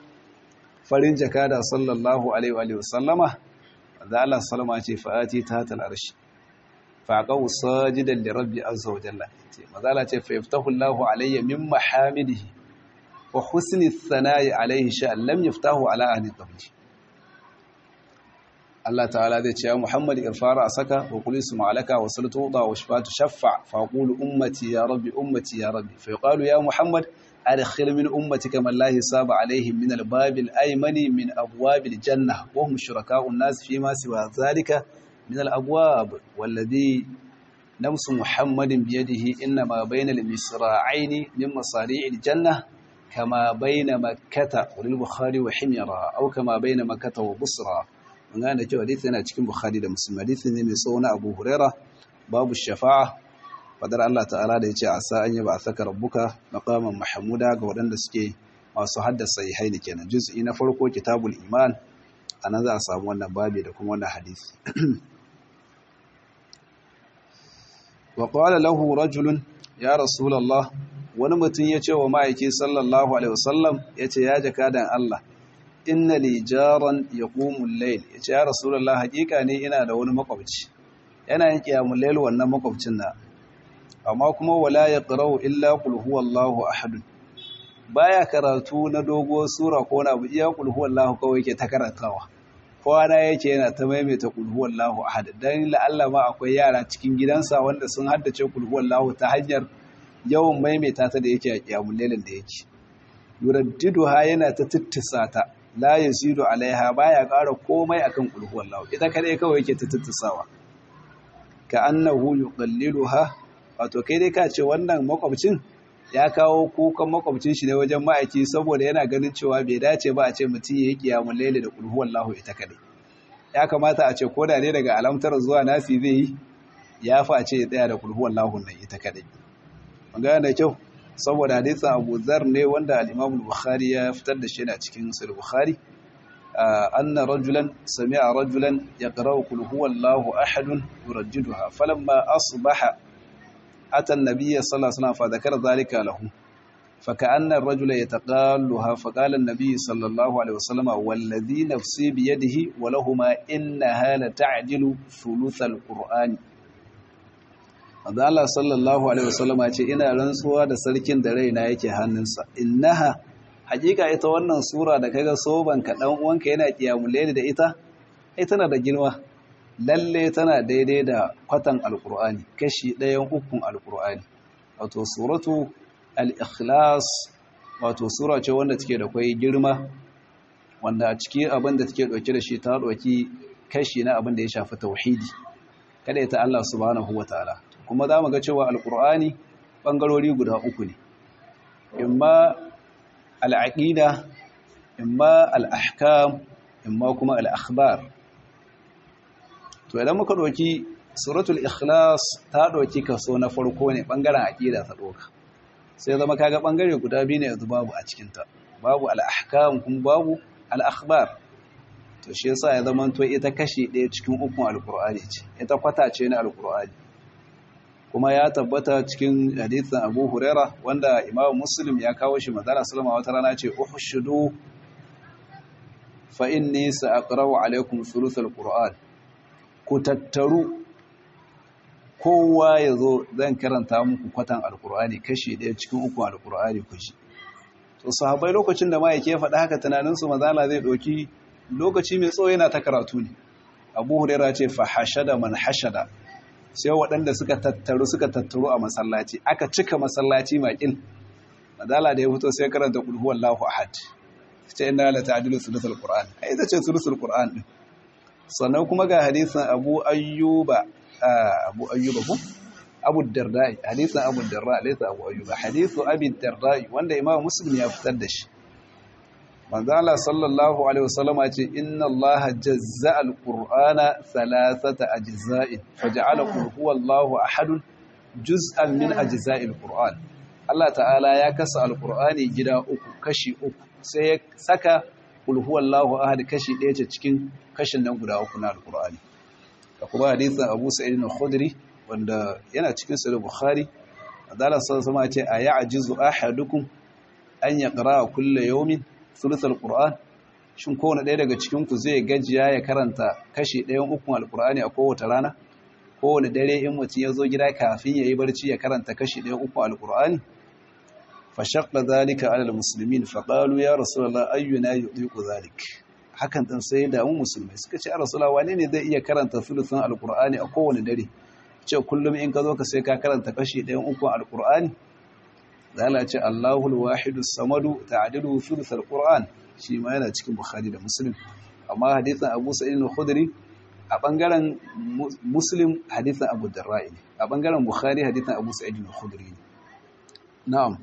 farin jakada sallallahu alaihi wa sallama da Allah sallama ce fa'ati ta tal arshi faqaw sajidan li rabbi azza wa jalla ce mazala ce fa yaftahu Allahu alayya min mahamidihi wa husni thana'i alaihi sha lam yaftahu ala ahli qabli Allah ta'ala zai ce ya Muhammad irfara saka wa qul isma alaka wa salatu wa shafatu shaffa fa qulu ummati ya rabbi ummati ya rabbi fa yuqalu ya Muhammad adkhil min ummatika man la hisaba alaihim min al-bab al-aymani min abwab al-jannah wa hum shuraka'u an-nas fi ma siwa dhalika min al-abwab walladhi نفس محمد بيده إنما بين المصراعين من مصاريع الجنة كما بين مكة وللبخاري وحميرة أو كما بين مكة وبصرة من gane cewa hadisi yana cikin Bukhari da Muslim hadisi ne mai tsawo na Abu Huraira babu shafa'a fadar Allah ta'ala da yace asa an yaba saka rabbuka maqaman mahmuda ga waɗanda suke masu haddasa sahihaini kenan juz'i na farko kitabul iman anan za a samu wannan babi da kuma wannan hadisi wa qala lahu rajulun ya rasulullah wani mutum ya ce wa ma'aiki sallallahu alaihi wasallam yace ya jakadan Allah inna li jaran yaqumu al-layl yace ya rasulullah hakika ne ina da wani makwabci yana yin qiyamul layl wannan makwabcin na amma kuma wala yaqra'u illa qul huwallahu ahad baya karatu na dogo sura ko na iya qul huwallahu kawai yake ta karantawa kwana yake yana ta maimaita qul huwallahu ahad dan la'alla ma akwai yara cikin gidansa wanda sun haddace qul huwallahu ta hanyar yawan maimaita ta da yake a qiyamul laylin da yake yuraddiduha yana ta tittisa ta la yazidu alaiha baya ƙara komai akan qul huwallahu ita kadai kawai yake ta tittisawa ka annahu yuqalliluha wato kai dai ka ce wannan makwabcin ya kawo kukan makwabcin shi ne wajen ma'aiki saboda yana ganin cewa bai dace ba a ce mutum ya yi kiyamun laili da kulhu wallahu ita kadai ya kamata a ce ko da ne daga alamtar zuwa nasi zai yi ya fa a ce ya tsaya da kulhu wallahu nan ita kadai magana da kyau saboda hadisin Abu Dharr ne wanda al-Imam al-Bukhari ya fitar da shi a cikin Sahih Bukhari anna rajulan sami'a rajulan yaqra'u qul huwallahu ahad yurajjiduha falamma asbaha ata an-nabiy sallallahu alaihi wasallam fa dhakara dhalika lahu فكأن الرجل يتقالها فقال النبي صلى الله عليه وسلم والذي نفسي بيده ولهما إنها لتعجل ثلث القرآن Manzo Allah sallallahu alaihi wasallam ya ce ina rantsuwa da sarkin da raina yake hannunsa innaha hakika ita wannan sura da kaga soban ka dan uwanka yana kiyamul da ita ai tana da girma lalle tana daidai da kwatan alqur'ani kashi ɗayan ukun alqur'ani wato suratu al-ikhlas wato sura ce wanda take da kai girma wanda a cikin abin da take dauke da shi ta dauki kashi na abin da ya shafi tauhidi kada ita Allah subhanahu wataala kuma za mu ga cewa alkur'ani ɓangarori guda uku ne imma al'aƙida imma al'ahkam imma kuma al'akhbar to idan muka ɗauki suratul ikhlas ta ɗauki kaso na farko ne ɓangaren aƙida ta ɗauka sai zama kaga ɓangare guda biyu ne yanzu babu a cikinta babu al'ahkam kuma babu al'akhbar to shi yasa ya zama to ita kashi ɗaya cikin ukun alkur'ani ce ita kwata ce na alkur'ani kuma ya tabbata cikin hadithin Abu Huraira wanda Imam Muslim ya kawo shi madara sallama wata rana ce uhshudu fa inni sa'aqra'u alaykum thuluthal qur'an ku tattaru kowa yazo zan karanta muku kwatan alqur'ani kashi daya cikin uku alqur'ani ku ji to sahabbai lokacin da mai yake faɗa haka tunanin su mazala zai doki lokaci mai tsawo yana ta karatu ne Abu Huraira ce fa hashada man hashada sai waɗanda suka tattaru suka tattaru a masallaci aka cika masallaci makil madala da ya fito sai karanta qul huwallahu ahad ce inna la ta'dilu sulusul qur'an ai ita ce sulusul qur'an din sannan kuma ga hadisin Abu Ayyuba Abu Ayyuba ko Abu Darda hadisin Abu Darda laysa Abu Ayyuba hadisu Abi Darda wanda Imam Muslim ya fitar da shi manzo Allah sallallahu alaihi wasallam ya ce inna Allah jazza al-Qur'ana thalathata ajza'in faj'ala qul huwallahu ahad juz'an min ajza'i al-Qur'an Allah ta'ala ya kasa al-Qur'ani gida uku kashi uku sai ya saka qul huwallahu ahad kashi ɗaya ce cikin kashin nan guda uku na al-Qur'ani da kuma hadisin Abu Sa'id al-Khudri wanda yana cikin sahih Bukhari Allah sallallahu alaihi wasallam ya ce aya'jizu ahadukum an yaqra kullu yawmin sulusul Qur'an shin kowane ɗaya daga cikin ku zai gajiya ya karanta kashi ɗayan ukun alqur'ani a kowace rana kowane dare in mutum ya zo gida kafin ya yi barci ya karanta kashi ɗayan ukun alqur'ani fa shaqqa dhalika 'ala almuslimin fa qalu ya rasulullah ayyuna yudiku dhalik hakan din sai da mu musulmai suka ce ya rasulullah wane ne zai iya karanta sulusun alqur'ani a kowane dare ce kullum in ka zo ka sai ka karanta kashi ɗayan ukun alqur'ani zala ce Allahul wahidus samadu ta'dilu thuluthal qur'an shi ma yana cikin bukhari da muslim amma hadisin abu sa'id al-khudri a bangaren muslim hadisin abu darra'i ne a bangaren bukhari hadisin abu sa'id al-khudri ne na'am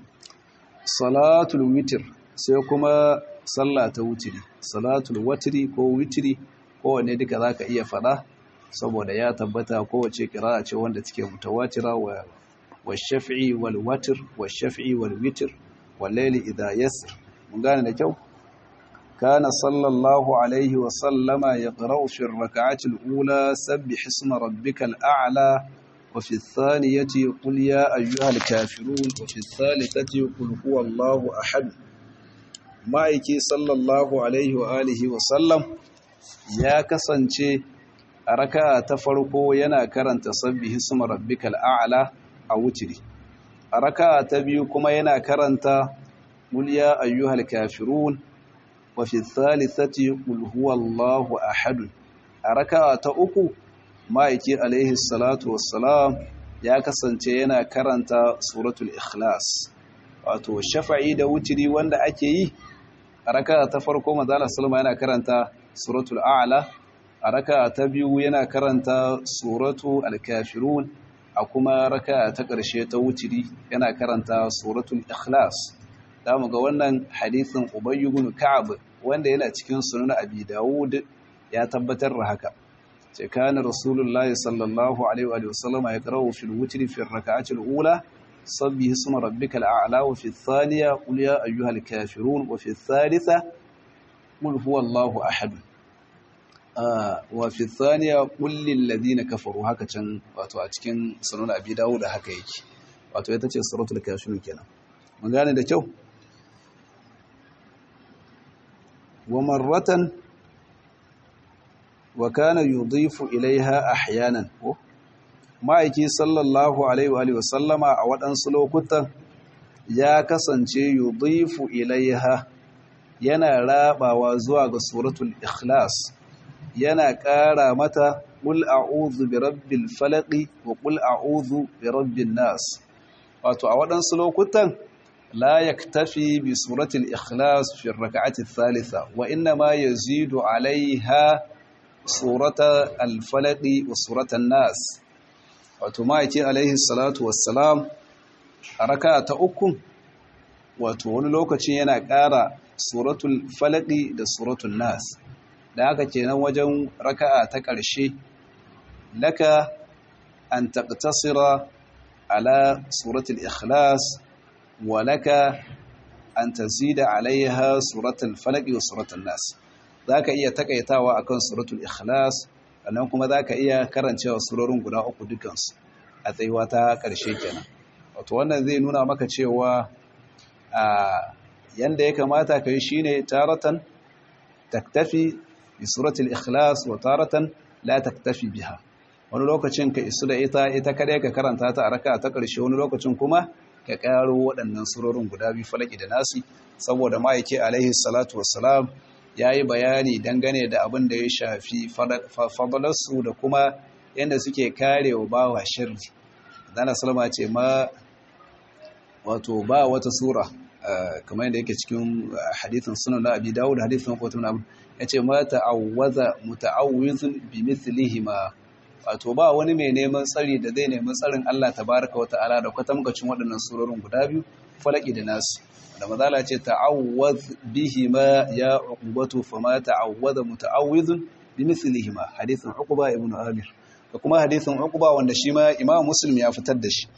salatul witr sai kuma sallah ta wutiri salatul watri ko witri kowanne duka zaka iya fada saboda ya tabbata kowace kira'a ce wanda take mutawatira wa والشفعي والوتر والشفعي والوتر والليل إذا يسر من قال لكو كان صلى الله عليه وسلم يقرأ في الركعة الأولى سبح اسم ربك الأعلى وفي الثانية قل يا أيها الكافرون وفي الثالثة قل هو الله أحد ma'aiki sallallahu alaihi wa alihi wa sallam ya kasance a raka ta farko yana karanta sabbihi isma rabbikal a'la a wutiri a raka ta biyu kuma yana karanta qul ya ayyuhal kafirun wa fi thalithati qul huwallahu ahad a raka ta uku ma'aiki alaihi salatu wassalam ya kasance yana karanta suratul ikhlas wato shafa'i da wutiri wanda ake yi a raka ta farko mazala salma yana karanta suratul a'la a raka ta biyu yana karanta suratu al-kafirun a kuma raka ta ƙarshe ta wutiri yana karanta suratul ikhlas da mu ga wannan hadisin Ubay ibn Ka'ab wanda yana cikin sunan Abi Dawud ya tabbatar da haka ce kana rasulullahi sallallahu alaihi wa sallam ya qara'u fil witri fi ar-rak'ati al-ula sabbihi isma rabbikal a'la wa fi ath-thaniya qul ya ayyuhal kafirun wa fi ath-thalitha qul huwallahu ahad wa fi ath-thaniya qul lil ladina kafaru haka can wato a cikin sunan Abi Dawud haka yake wato ita ce suratul kafirun kenan mun gane da kyau wa marratan wa kana yudhifu ilaiha ahyanan ma'aiki sallallahu alaihi wa sallama a waɗansu lokutan ya kasance yudhifu ilaiha yana rabawa zuwa ga suratul ikhlas yana ƙara mata qul a'udhu bi rabbil falaq wa qul a'udhu bi rabbin nas wato a waɗansu lokutan لا يكتفي بسورة الإخلاص في الركعة الثالثة وإنما يزيد عليها سورة الفلق وسورة الناس وتمايتي عليه الصلاة والسلام ركعة أكم وتقول لوكتي ينا قارا سورة الفلق da suratul nas da haka kenan wajen raka'a ta ƙarshe laka an taqtasira ala suratul ikhlas ولك أن تزيد عليها سورة الفلق وسورة الناس ذاك إيا تكيتاوا أكون سورة الإخلاص sannan kuma za ka iya karancewa surorin guda uku dukansu a tsayuwa ta ƙarshe kenan wato wannan zai nuna maka cewa a yanda ya kamata ka yi shine taratan taktafi bi suratul ikhlas wa taratan la taktafi biha wani lokacin ka isu da ita ita kadai ka karanta ta a raka ta ƙarshe wani lokacin kuma ka ƙaro waɗannan surorin guda biyu falaki da nasi saboda ma'aiki alaihi salatu wassalam ya yi bayani dangane da abin da ya shafi fadalarsu da kuma yadda suke kare wa bawa shirri dana salama ce ma wato ba wata sura kamar yadda yake cikin hadithin sunan na abi dawud hadithin kotun abu ya ce ma ta'awwaza muta'awwizun bi mithlihima wato ba wani mai neman tsari da zai nemi tsarin Allah tabaraka wa ta'ala da kwatamkacin waɗannan surorin guda biyu falaki da nasu da mazala ce ta'awwaz bihima ya uqbatu fama ta'awwaza muta'awwizun bi mithlihima hadithin uqba ibn amir da kuma hadithin uqba wanda shi ma imam muslim ya fitar da shi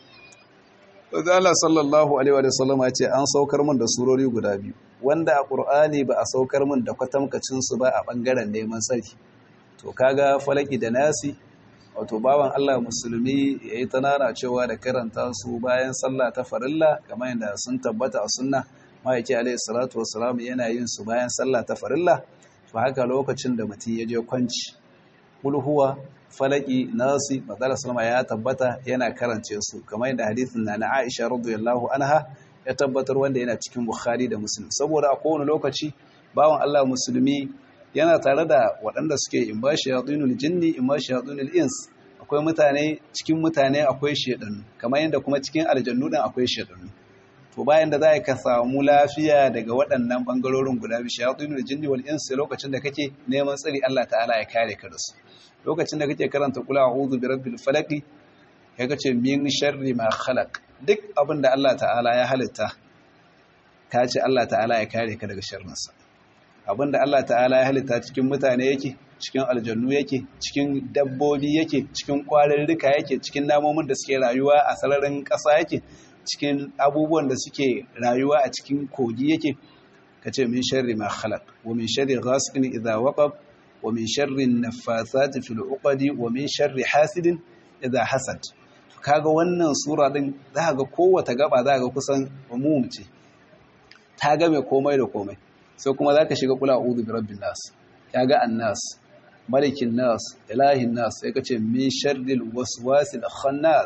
wanda Allah sallallahu alaihi wa sallam ya ce an saukar min da surori guda biyu wanda a qur'ani ba a saukar min da kwatamkacin su ba a bangaren neman tsari to kaga falaki da nasi wato bawan Allah musulmi ya yi tanana cewa da karanta su bayan sallah ta farilla kamar yadda sun tabbata a sunna ma'aiki alaihi salatu wassalam yana yin su bayan sallah ta farilla to haka lokacin da mutum ya je kwanci kulhuwa falaki nasi matsala salama ya tabbata yana karance su kamar yadda hadithin na na Aisha radiyallahu anha ya tabbatar wanda yana cikin Bukhari da Muslim saboda a kowane lokaci bawan Allah musulmi yana tare da waɗanda suke in ba shayatunul jinni in ba shayatunul ins akwai mutane cikin mutane akwai shedannu kamar yadda kuma cikin aljannu din akwai shedannu to bayan da za ka samu lafiya daga waɗannan bangarorin guda biyu shayatunul jinni wal ins lokacin da kake neman tsari Allah ta'ala ya kare ka da su lokacin da kake karanta kula a'udhu bi rabbil falaq kai kace min sharri ma khalaq duk abin da Allah ta'ala ya halitta ka ce Allah ta'ala ya kare ka daga sharrinsa abinda Allah ta'ala ya halitta cikin mutane yake cikin aljannu yake cikin dabbobi yake cikin kwarurruka yake cikin namomin da suke rayuwa a sararin ƙasa yake cikin abubuwan da suke rayuwa a cikin kogi yake kace min sharri ma khalaq wa min sharri ghasiqin idha waqab wa min sharri an-naffathati fil 'uqadi wa min sharri hasidin idha hasad kaga wannan sura din za ga kowace gaba za ga kusan umum ce ta game komai da komai sai kuma za ka shiga kula uzu bi rabbin nas ya ga annas malikin nas ilahin nas sai ka ce min sharril waswasil khannas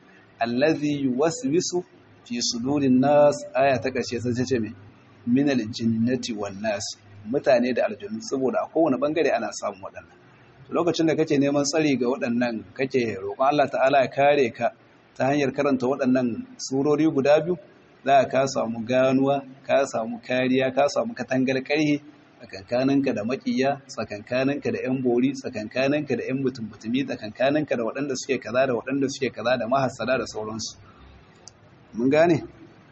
allazi yuwaswisu fi sudurin nas aya ta karshe sai ta ce me min aljinnati wan nas mutane da aljannu saboda a kowane bangare ana samun waɗannan lokacin da kake neman tsari ga waɗannan kake roƙon Allah ta'ala ya kare ka ta hanyar karanta waɗannan surori guda biyu za ka samu ganuwa ka samu kariya ka samu katangar ƙarhi tsakankaninka da makiya tsakankaninka da yan bori tsakankaninka da yan mutum mutumi tsakankaninka da waɗanda suke kaza da waɗanda suke kaza da mahassada da sauransu mun gane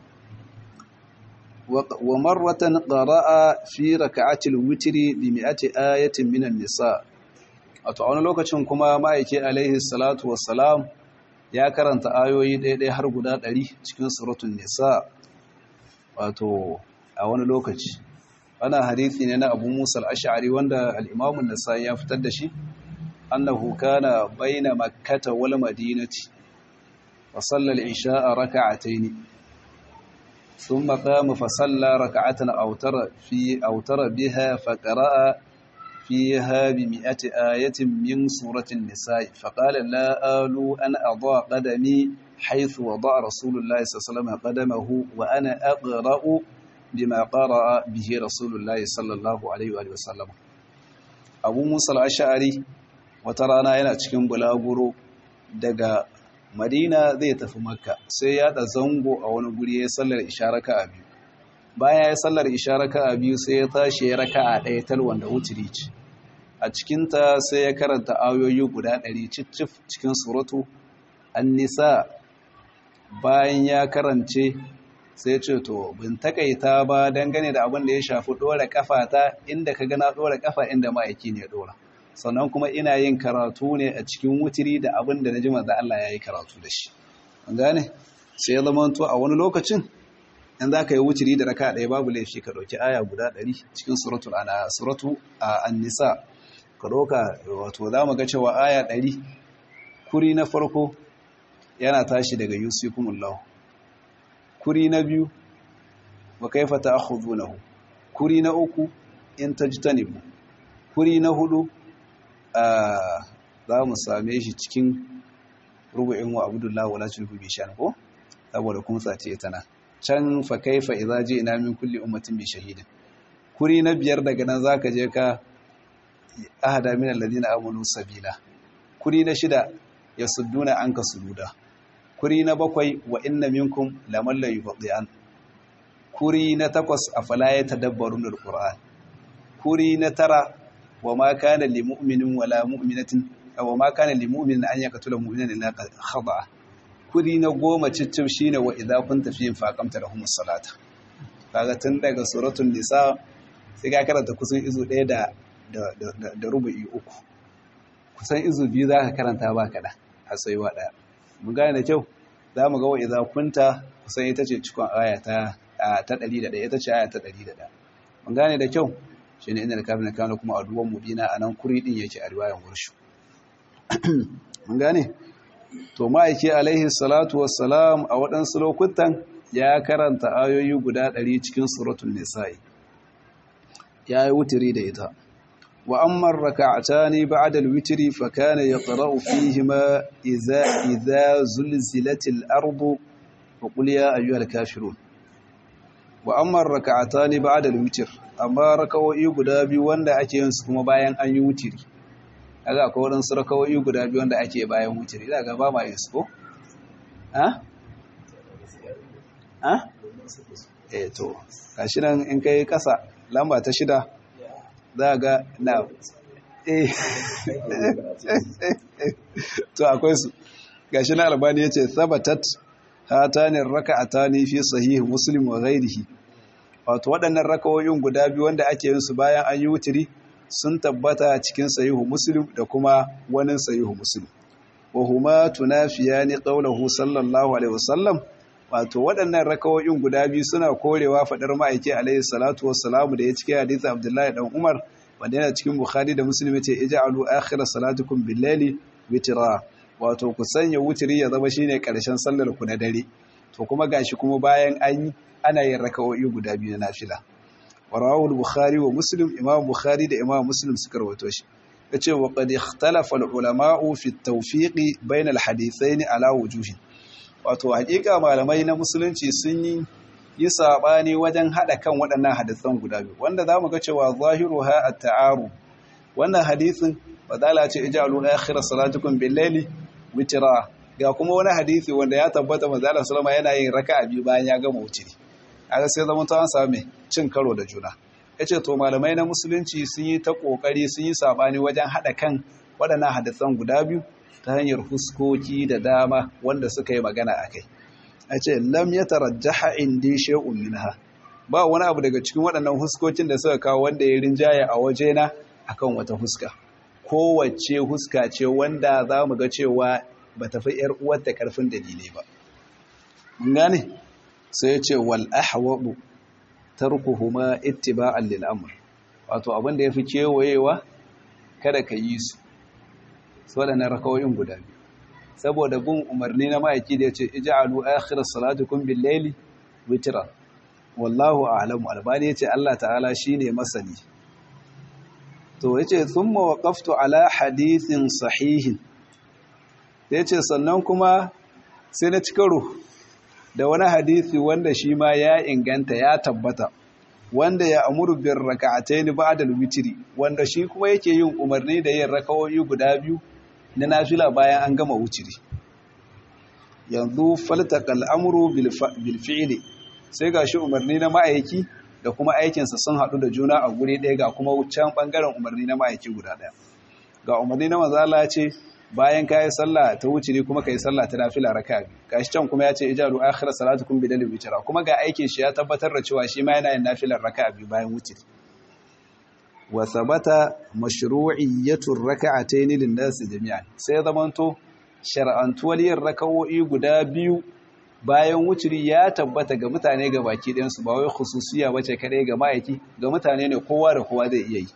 wa marratan qara'a fi raka'atil witri bi mi'ati ayatin minan nisa wato a wani lokacin kuma ma'aiki alaihi salatu wassalam ya karanta ayoyi ɗaya har guda ɗari cikin suratun nisa wato a wani lokaci ana hadithi ne na abu musa al'ashari wanda al'imamun nisa ya fitar da shi annahu kana baina makkata wal madinati wa sallal isha'a raka'ataini ثم قام فصلى ركعة أوتر في أوتر بها فقرأ فيها بمئة آية من سورة النساء فقال لا آل أن أضع قدمي حيث وضع رسول الله صلى الله عليه وسلم قدمه وأنا أقرأ بما قرأ به رسول الله صلى الله عليه وآله وسلم أبو موسى الأشعري وترانا yana cikin bulaguro daga Madina zai tafi Makka sai ya da zango a wani guri ya sallar isharaka a biyu bayan ya sallar isharaka a biyu sai ya tashi ya raka'a ɗaya tal wanda wutiri ce a cikinta sai ya karanta ayoyi guda ɗari cicif cikin suratu an-nisa bayan ya karance sai ce to bin takaita ba dangane da abin da ya shafi ɗora kafa ta inda ka gana ɗora kafa inda ma'aiki ne ɗora sannan kuma ina yin karatu ne a cikin wutiri da abin da na ji manzo Allah ya yi karatu da shi an gane sai ya zama to a wani lokacin in za ka yi wutiri da raka ɗaya babu laifi ka ɗauki aya guda ɗari cikin suratul ana suratu an-nisa ka ɗauka wato za mu ga cewa aya ɗari kuri na farko yana tashi daga yusikumullahu kuri na biyu wa kaifa ta'khudunahu kuri na uku in tajtanibu kuri na hudu za mu same shi cikin rubu'in wa abdullahi wala tulku bi shan ko saboda kuma sace tana can fa kaifa idza ji'na min kulli ummatin bi shahidin kuri na biyar daga nan zaka je ka ahada min alladhina amanu sabila kuri na shida yasudduna anka sududa kuri na bakwai wa inna minkum laman la yubdi'an kuri na takwas afala yatadabbarun alquran kuri na tara wa ma kana lil mu'minin wala mu'minatin aw ma kana lil mu'minin an yaqtula mu'minan illa khata'a kuri na goma cicim shine wa idza kunta fihim faqamta lahum as-salata kaga tun daga suratul nisa sai ka karanta kusan izu ɗaya da da da rubu'i uku kusan izu biyu zaka karanta ba kada a tsayuwa ɗaya mun gane da kyau za mu ga wa idza kunta kusan ita ce cikon aya ta ta 101 ita ce aya ta 101 mun gane da kyau shi ne inda da kafin kano kuma a duwan mubina a nan kuri din yake a riwayan wurshu mun gane to ma'aiki alaihi salatu wassalam a waɗansu lokutan ya karanta ayoyi guda ɗari cikin suratun nisa'i ya yi wutiri da ita wa ammar raka'atani ba'da al-witri fa kana yaqra'u fihima idza idza zulzilatil ardu wa qul ya ayyuhal kafirun wa ammar raka'atani ba'da al-witr amma rakawoyi guda biyu wanda ake yin su kuma bayan an yi wutiri kaga akwai waɗansu rakawoyi guda biyu wanda ake bayan wutiri da ga ba ma yin su ko ha ha eh to gashi nan in kai kasa lamba ta shida za ga na eh to akwai su gashi na albani yace sabatat hatanin raka'atani fi sahih muslim wa ghairihi wato waɗannan rakawoyin guda biyu wanda ake yin su bayan an yi wutiri sun tabbata cikin sahihu muslim da kuma wani sahihu muslim wa huma tunafiyani qawluhu sallallahu alaihi wasallam wato waɗannan rakawoyin guda biyu suna korewa fadar ma'aiki alaihi salatu wassalamu da ya cike hadisi abdullahi dan umar wanda yana cikin bukhari da muslim yace ij'alu akhir salatukum bil-laili witra wato ku sanya wutiri ya zama shine karshen sallar ku na dare to kuma gashi kuma bayan an yi ana yin raka'o'i guda biyu na nafila warawu al-bukhari wa muslim imam bukhari da imam muslim suka rawaito shi yace wa qad ikhtalafa al-ulama'u fi at-tawfiq bayna al-hadithayn ala wujuhin wato hakika malamai na musulunci sun yi yi sabani wajen hada kan waɗannan hadisan guda biyu wanda zamu ga cewa zahiruha at-ta'aru wannan hadisin fadala ce ijalu akhir salatukum bil-layli witra ga kuma wani hadisi wanda ya tabbata manzo Allah sallama yana yin raka'a biyu bayan ya gama wutiri kaga sai zaman ta samu mai cin karo da juna yace to malamai na musulunci sun yi ta kokari sun yi sabani wajen hada kan waɗannan hadisan guda biyu ta hanyar huskoki da dama wanda suka yi magana akai yace lam yatarajjaha indi shay'un minha ba wani abu daga cikin waɗannan huskokin da suka kawo wanda ya rinjaye a wajena akan wata huska kowace huska ce wanda za mu ga cewa ba ta fi ‘yar uwarta ƙarfin dalilai ba. Mun gane? Sai ce wal ahwabu tarkuhuma ittiba'an lil amr. Wato abin da yafi kewayewa kada ka yi su. Waɗannan rakawoyin guda biyu. Saboda bin umarni na ma'aiki da ya ce ij'alu akhir salatukum bil layli witra. Wallahu a'lamu albani yace Allah ta'ala shine masani. To yace thumma waqaftu ala hadithin sahihin ya ce sannan kuma sai na ci karo da wani hadisi wanda shi ma ya inganta ya tabbata wanda ya amuru bin raka'atayn ba'da al-witri wanda shi kuma yake yin umarni da yin rakawoyi guda biyu na nafila bayan an gama wutiri yanzu faltaqal amru bil fi'li sai gashi umarni na ma'aiki da kuma aikinsa sun haɗu da juna a guri ɗaya ga kuma can ɓangaren umarni na ma'aiki guda ɗaya ga umarni na mazala ce bayan ka yi sallah ta wuciri kuma ka yi sallah ta nafila raka gashi can kuma ya ce ijaru akhira salatukum bidal witra kuma ga aikin shi ya tabbatar da cewa shi ma yana yin nafilar raka biyu bayan wuciri wa thabata mashru'iyyatu rak'atayn lin-nas jami'an sai zamanto shar'antuwar yin raka'o'i guda biyu bayan wuciri ya tabbata ga mutane ga baki ɗayan su ba wai khususiya bace kadai ga ma'aiki ga mutane ne kowa da kowa zai iya yi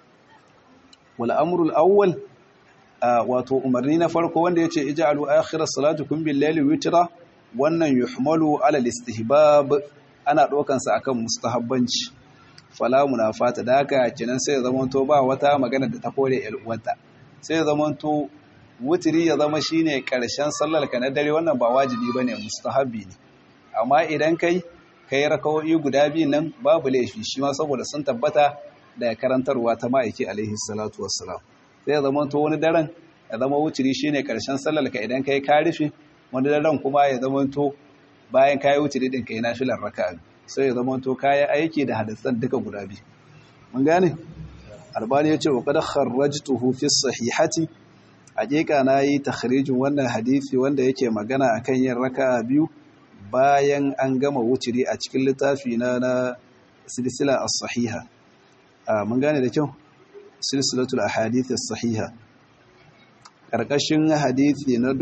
wal amru al-awwal wato umarni na farko wanda ya ce ija'alu akhirar salatukum bil layli witra wannan yuhmalu ala istihbab ana dokan sa akan mustahabbanci fala munafata da haka kenan sai ya zamanto ba wata magana da ta kore el uwanta sai ya zamanto wutiri ya zama shine karshen sallar ka na dare wannan ba wajibi bane mustahabbi ne amma idan kai kai rakawoyi guda biyu nan babu laifi shi ma saboda sun tabbata da karantarwa ta ma'aiki alaihi salatu wassalam sai zama to wani daren ya zama wuciri shine karshen sallar ka idan kai ka rufe wani daren kuma ya zama to bayan kai wuciri din kai nafilar raka'a sai ya zama to kai aiki da hadisan duka guda biyu mun gane albani yace wa qad kharrajtuhu fi sahihati hakika nayi takhrijin wannan hadisi wanda yake magana akan yin raka'a biyu bayan an gama wuciri a cikin littafi na na silsila as-sahiha mun gane da kyau silsilatul ahadith as-sahiha karkashin hadisi na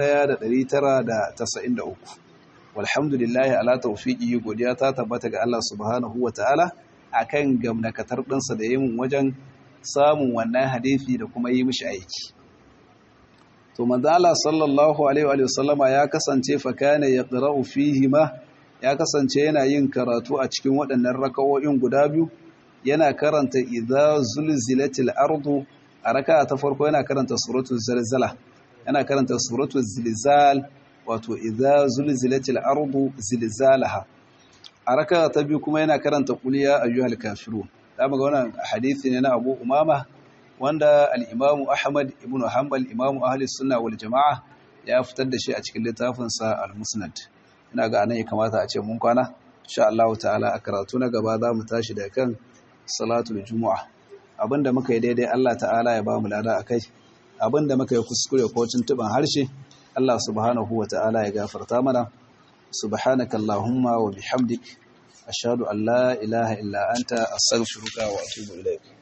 1993 walhamdulillahi ala tawfiqi godiya ta tabbata ga Allah subhanahu wataala akan gamnakatar dinsa da yin wajen samun wannan hadisi da kuma yi mishi aiki to manzo Allah sallallahu alaihi wa sallama ya kasance fa kana yaqra'u fihi ma ya kasance yana yin karatu a cikin waɗannan rakawoyin guda biyu yana karanta idza zulzilatil ardu a raka'a ta farko yana karanta suratul zalzala yana karanta suratul zilzal wato idza zulzilatil ardu zilzalaha a raka'a ta biyu kuma yana karanta qul ya ayyuhal kafirun dama ga wannan hadisi ne na Abu Umama wanda al-Imam Ahmad ibn Hanbal Imam Ahli Sunna wal Jama'a ya fitar da shi a cikin littafinsa al-Musnad ina ga anan ya kamata a ce mun kwana insha Allah ta'ala a karatu na gaba za mu tashi da kan salatul juma'a abinda muka yi daidai Allah ta'ala ya ba mu lada akai abinda muka yi kuskure ko tuntuban harshe Allah subhanahu wa ta'ala ya gafarta mana subhanaka allahumma wa bihamdik ashhadu an la ilaha illa anta astaghfiruka wa atubu ilaik